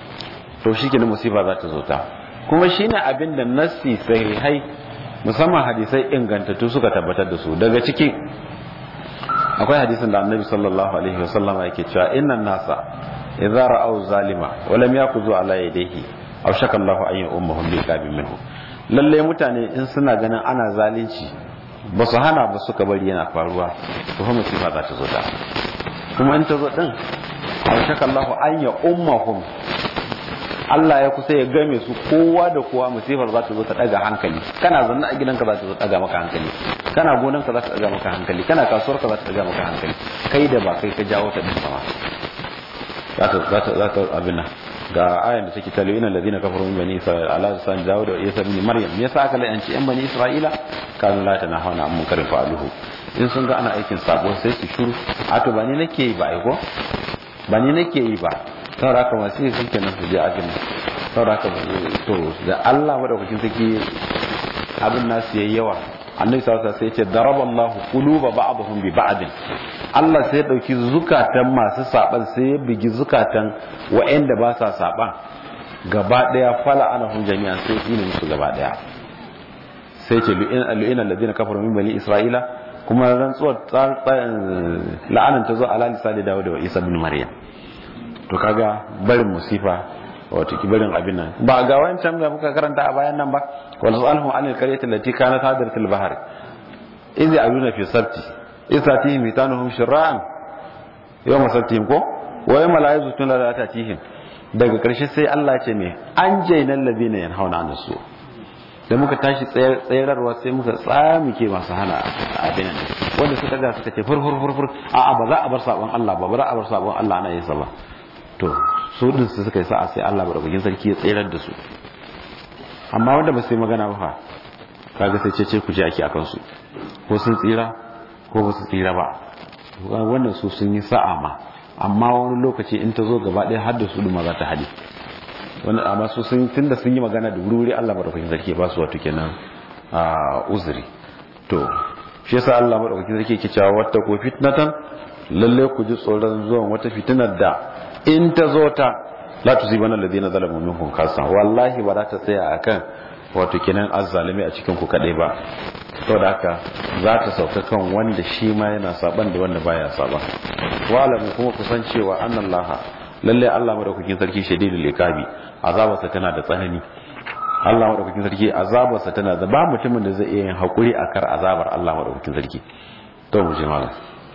to shikenan musifa za ta zo ta kuma shine abin da nassi sahihai musamman hadisai ingantattu suka tabbatar da su daga ciki akwai hadisin da annabi sallallahu alaihi wasallam yake cewa innan nasa idza ra'aw zalima wa lam yakuzu ala yadayhi aw shaka Allahu an yu'ammahum bi qabin minhu lalle mutane in suna ganin ana zalunci ba su hana ba suka bari yana faruwa to fa musifa za ta zo ta kuma in ta zo din aw shaka Allahu an yu'ammahum Allah ya kusa ya game su kowa da kowa musifar za ta zo ta daga hankali kana zanna a gidanka za ta zo ta daga maka hankali kana gonanka za ta daga maka hankali kana kasuwarka za ta daga maka hankali kai da ba kai ka jawo ta din sama za ta za ta za ta abin nan ga ayan da take talo inal ladina kafaru min bani isra'ila ala lisan dawud wa isa ibn maryam me yasa aka la'anci yan bani isra'ila kanu la tanahuna an munkarin fa'aluhu in sun ga ana aikin sabo sai su shuru a to ba ni nake yi ba ai ko ba ni nake yi ba saboda haka masu yi sun kenan su je ajin saboda haka to da Allah madaukakin sarki abin nasu yayi yawa annabi sallallahu alaihi wasallam sai ya ce daraballahu quluba ba'dihim bi ba'd Allah sai ya dauki zukatan masu saban sai ya bigi zukatan wa'anda ba sa saban gaba daya fala anahum jami'an sai ya musu gaba daya sai ce lu'ina alladhina kafaru min bani isra'ila kuma rantsuwar la'anan ta zo ala lisani dawud da isa bin maryam to kaga barin musifa wato ki barin abin nan ba ga wancan da muka karanta a bayan nan ba wal salhu anil qaryati allati kanat hadiratul bahr idh ya'luna fi sabti isatihim mitanuhum shir'an yawma sabtihim ko wa yawma la yazutuna la tatihim daga karshe sai Allah ya ce me an jainal ladina yanhauna an su da muka tashi tsayarwa sai muka tsamike masu hana abin nan wanda suka ga suka ce fur fur fur fur a'a ba za a bar sabon Allah ba ba za a bar sabon Allah ana yin sa ba to su din su suka yi sa'a sai Allah madaukakin sarki ya tsirar da su amma wanda ba su yi magana ba fa kaga sai cece ku ji ake akan su ko sun tsira ko ba su tsira ba wannan su sun yi sa'a ma amma wani lokaci in ta zo gaba ɗaya har da su ma za ta hade wani amma su sun tunda sun yi magana da wuri Allah madaukakin sarki ba su wato kenan a uzuri to shi yasa Allah madaukakin sarki yake cewa wata ko fitnatan lalle ku ji tsoron zuwan wata fitinar da in ta zo ta la tusibana alladhina zalamu minkum khassa wallahi ba za ta tsaya akan wato kenan azzalimi a cikin ku kadai ba saboda haka za ta sauka kan wanda shi ma yana saban da wanda baya saban walamu kuma ku san cewa annallaha lalle Allah madaukakin sarki shadidul iqabi azabarsa tana da tsanani Allah madaukakin sarki azabarsa tana da ba mutumin da zai iya yin hakuri akan azabar Allah madaukakin sarki to mu je malam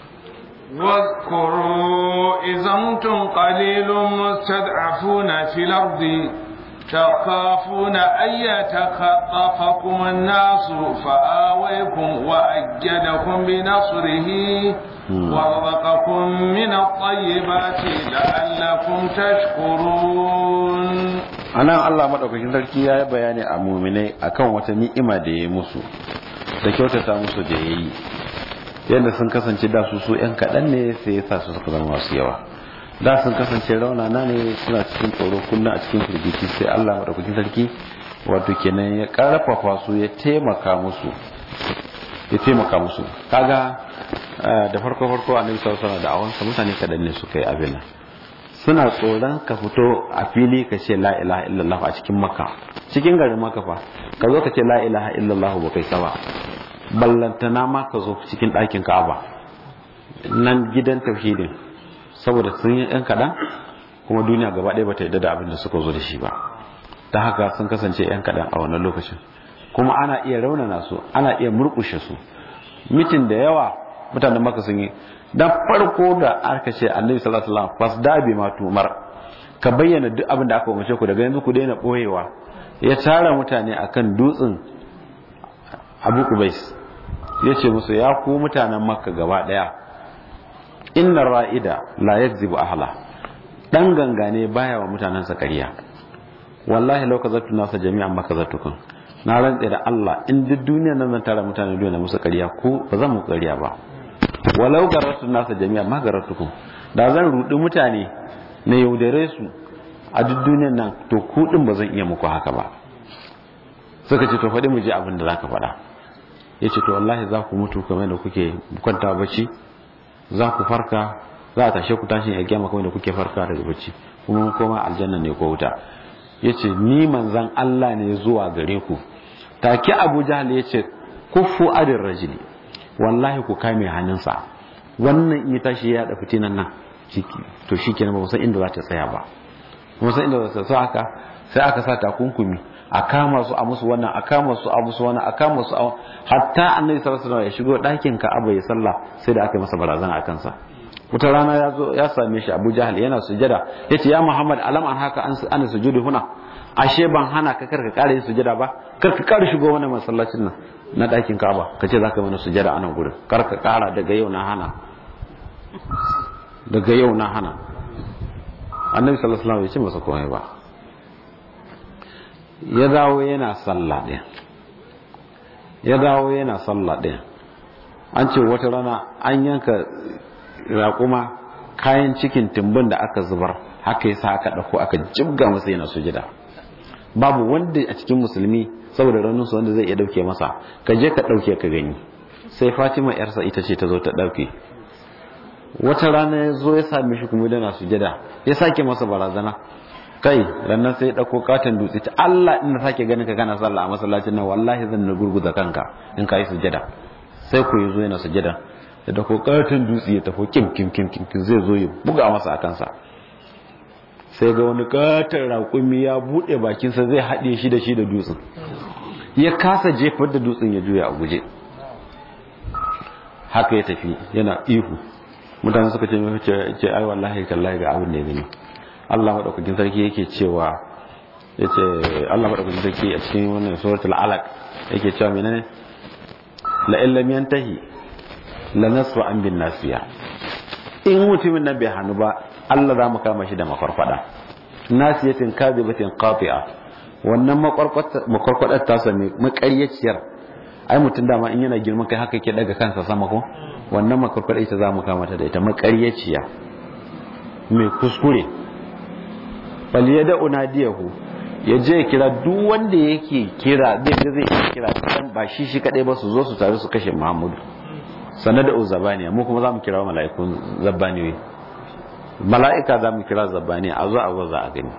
واذكروا إذا أنتم قليل مستضعفون في الأرض تخافون أن يتخطفكم الناس فآويكم وأجدكم بنصره ورزقكم من الطيبات لعلكم تشكرون anan Allah madaukakin sarki ya yi bayani a muminai akan wata ni'ima da ya musu da kyautata musu da ya yi yadda sun kasance da su su yan kaɗan ne sai ya sa su suka zama masu yawa da sun kasance raunana ne suna cikin tsoro kullum a cikin firgici sai Allah madaukakin sarki wato kenan ya karfafa su ya taimaka musu ya taimaka musu kaga da farko farko annabi sallallahu alaihi wasallam da awansa mutane kaɗan ne suka yi abin nan suna tsoron ka fito a fili ka ce la ilaha illallah a cikin makka cikin garin makka fa ka zo ka ce la ilaha illallah ba kai saba ballantana ma ka zo cikin ɗakin ka'aba nan gidan tauhidin saboda sun yi ɗan kaɗan kuma duniya gaba ɗaya bata yadda da abin da suka zo da shi ba ta haka sun kasance ɗan kaɗan a wannan lokacin kuma ana iya raunana su ana iya murƙushe su mitin da yawa mutanen maka sun yi dan farko da aka ce annabi sallallahu alaihi wasallam fasda bi ma tumar ka bayyana duk abin da aka umarce ku daga yanzu ku daina boyewa ya tara mutane akan dutsen Abu Kubais ya ce musu ya ku mutanen Makka gaba daya inna ra'ida la yakzibu ahla dan gangane baya wa mutanen sa ƙarya wallahi law kazatu nasa jami'an makazatukum na rantse da Allah in duk duniyar nan zan tara mutane dole musu ƙarya ko ba zan mu ƙarya ba walau garartu nasa jami'a ma garartukum da zan rudi mutane na yaudare su a duk duniyar nan to ku din ba zan iya muku haka ba suka ce to faɗi mu ji abin da zaka faɗa ya ce to wallahi za ku mutu kamar da kuke kwanta bacci za ku farka za a tashe ku tashin ya gyama kamar da kuke farka daga bacci kuma koma aljanna ne ko wuta ya ce ni manzan Allah ne zuwa gare ku take abu jahal ya ce kufu adin rajili wallahi ku kame hannunsa wannan in tashi ya da fitinan nan to shi kenan ba san inda za ta tsaya ba ba san inda za ta tsaya haka sai aka sa takunkumi a kama su a musu wannan a kama su a musu wannan a kama su a hatta annabi sallallahu alaihi wasallam ya shigo ɗakin Ka'aba ya sallah sai da aka yi masa barazana a kansa wata rana ya zo ya same shi Abu Jahal yana sujada yace ya Muhammad alam an haka an ana sujudu huna ashe ban hana ka karka kare sujada ba karka kare shigo wannan masallacin nan na ɗakin Ka'aba kace zaka mana sujada a nan gurin karka kara daga yau na hana daga yau na hana annabi sallallahu alaihi wasallam ya ce masa komai ba ya dawo yana sallah ɗin ya dawo yana sallah ɗin an ce wata rana an yanka raƙuma kayan cikin timbin da aka zubar haka yasa aka ɗauko aka jibga masa yana sujida babu wanda a cikin musulmi saboda rauninsu wanda zai iya ɗauke masa ka je ka ɗauke ka gani sai fatima yarsa ita ce ta zo ta ɗauke wata rana ya zo ya same shi kuma yana sujada ya sake masa barazana kai rannan sai ɗauko katon dutse ta Allah ina sake ganin ka kana sallah a masallacin nan wallahi zan na gurguza kanka in ka yi sujada sai ku yi zo yana sujada da ɗauko katon dutse ya tafi kim kim kim kim zai zo ya buga masa a kansa sai ga wani katon raƙumi ya buɗe bakinsa zai haɗe shi da shi da dutsen ya kasa jefar da dutsen ya juya a guje haka ya tafi yana ihu mutane suka ce ce ai wallahi kallahi ga abin da ya gani Allah madaukakin sarki yake cewa yace Allah madaukakin sarki a cikin wannan suratul alaq yake cewa menene la illam yantahi la nasfa an bin nasiya in mutumin nan bai hannu ba Allah za mu kama shi da mafarfada nasiyatin kadibatin qati'a wannan makwarkwadar ta sami makaryaciyar ai mutum dama in yana girman kai haka ke daga kansa sama ko wannan makwarkwadar ita za mu kama ta da ita makaryaciya mai kuskure faliyada unadiyahu ya je kira duk wanda yake kira zai ga zai iya kira dan ba shi shi kadai ba su zo su tare su kashe Muhammadu sanada uzabaniya mu kuma zamu kira mala'ikun zabbaniyoyi mala'ika zamu kira zabbaniya a zo a waza a gani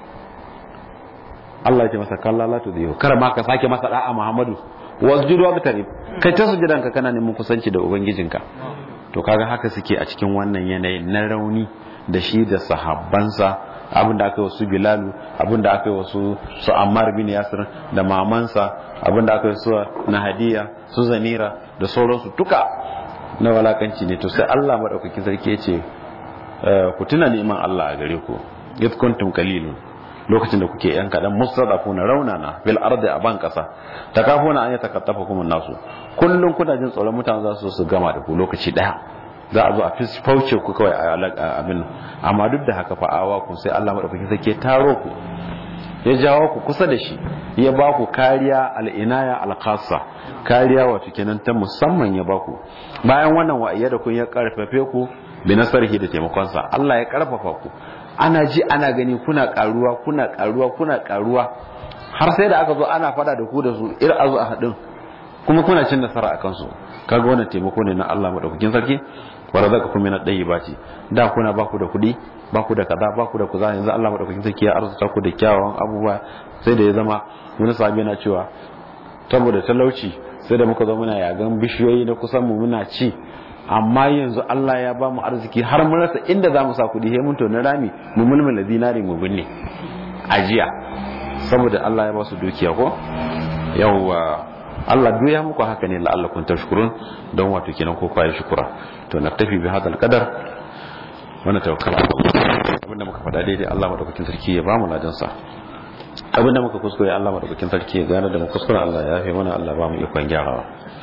Allah ya ce masa kalla la tudhihu kar ma ka sake masa da'a Muhammadu wasjudu wa bitarib kai ta sujudan ka kana neman kusanci da ubangijinka to kaga haka suke a cikin wannan yanayi na rauni da shi da sahabbansa abinda aka yi wasu bilalu abinda aka yi wasu su ammar bin yasir da mamansa abinda aka yi su na hadiya su zanira da sauransu duka na walakanci ne to sai Allah madaukakin sarki ya ce ku tuna neman Allah a gare ku if kuntum qalilun lokacin da kuke yan kadan mustadafuna raunana bil ardi a ban kasa takafuna an yatakattafa kuma nasu kullun kuna jin tsoron mutane za su su gama da ku lokaci daya za a zo a fauce ku kawai a abin amma duk da haka fa'awa ku sai Allah madaukakin sarki taro ku ya jawo ku kusa da shi ya ba ku kariya al'inaya alkhassa kariya wato kenan ta musamman ya ba ku bayan wannan wa'iyya da kun ya karfafe ku bi nasarhi da taimakonsa Allah ya karfafa ku ana ji ana gani kuna karuwa kuna karuwa kuna karuwa har sai da aka zo ana fada da ku da su ir a zo a haɗin kuma kuna cin nasara a kansu kaga wannan taimako ne na Allah madaukakin sarki wa razaqakum min at-tayyibati da kuna ba ku da kudi ba ku da kaza ba ku da kuza yanzu Allah madaukakin sarki ya arzuta ku da kyawawan abubuwa sai da ya zama wani sahabi na cewa saboda talauci sai da muka zo muna yagan bishiyoyi na kusan mu muna ci amma yanzu Allah ya ba mu arziki har mun rasa inda za mu sa kudi sai mun tona rami mu mulmula dinari mu binne ajiya saboda Allah ya ba su dukiya ko yawwa Allah duk ya muku haka ne la'allakum tashkurun don wato kenan ko kwaye shukura to naktafi bi hadal qadar wannan tawakkala abinda muka faɗa daidai Allah madaukakin sarki ya bamu ladan sa abinda muka kuskure Allah madaukakin sarki ya gane da mu kuskure Allah ya yafe mana Allah ba mu ikon gyarawa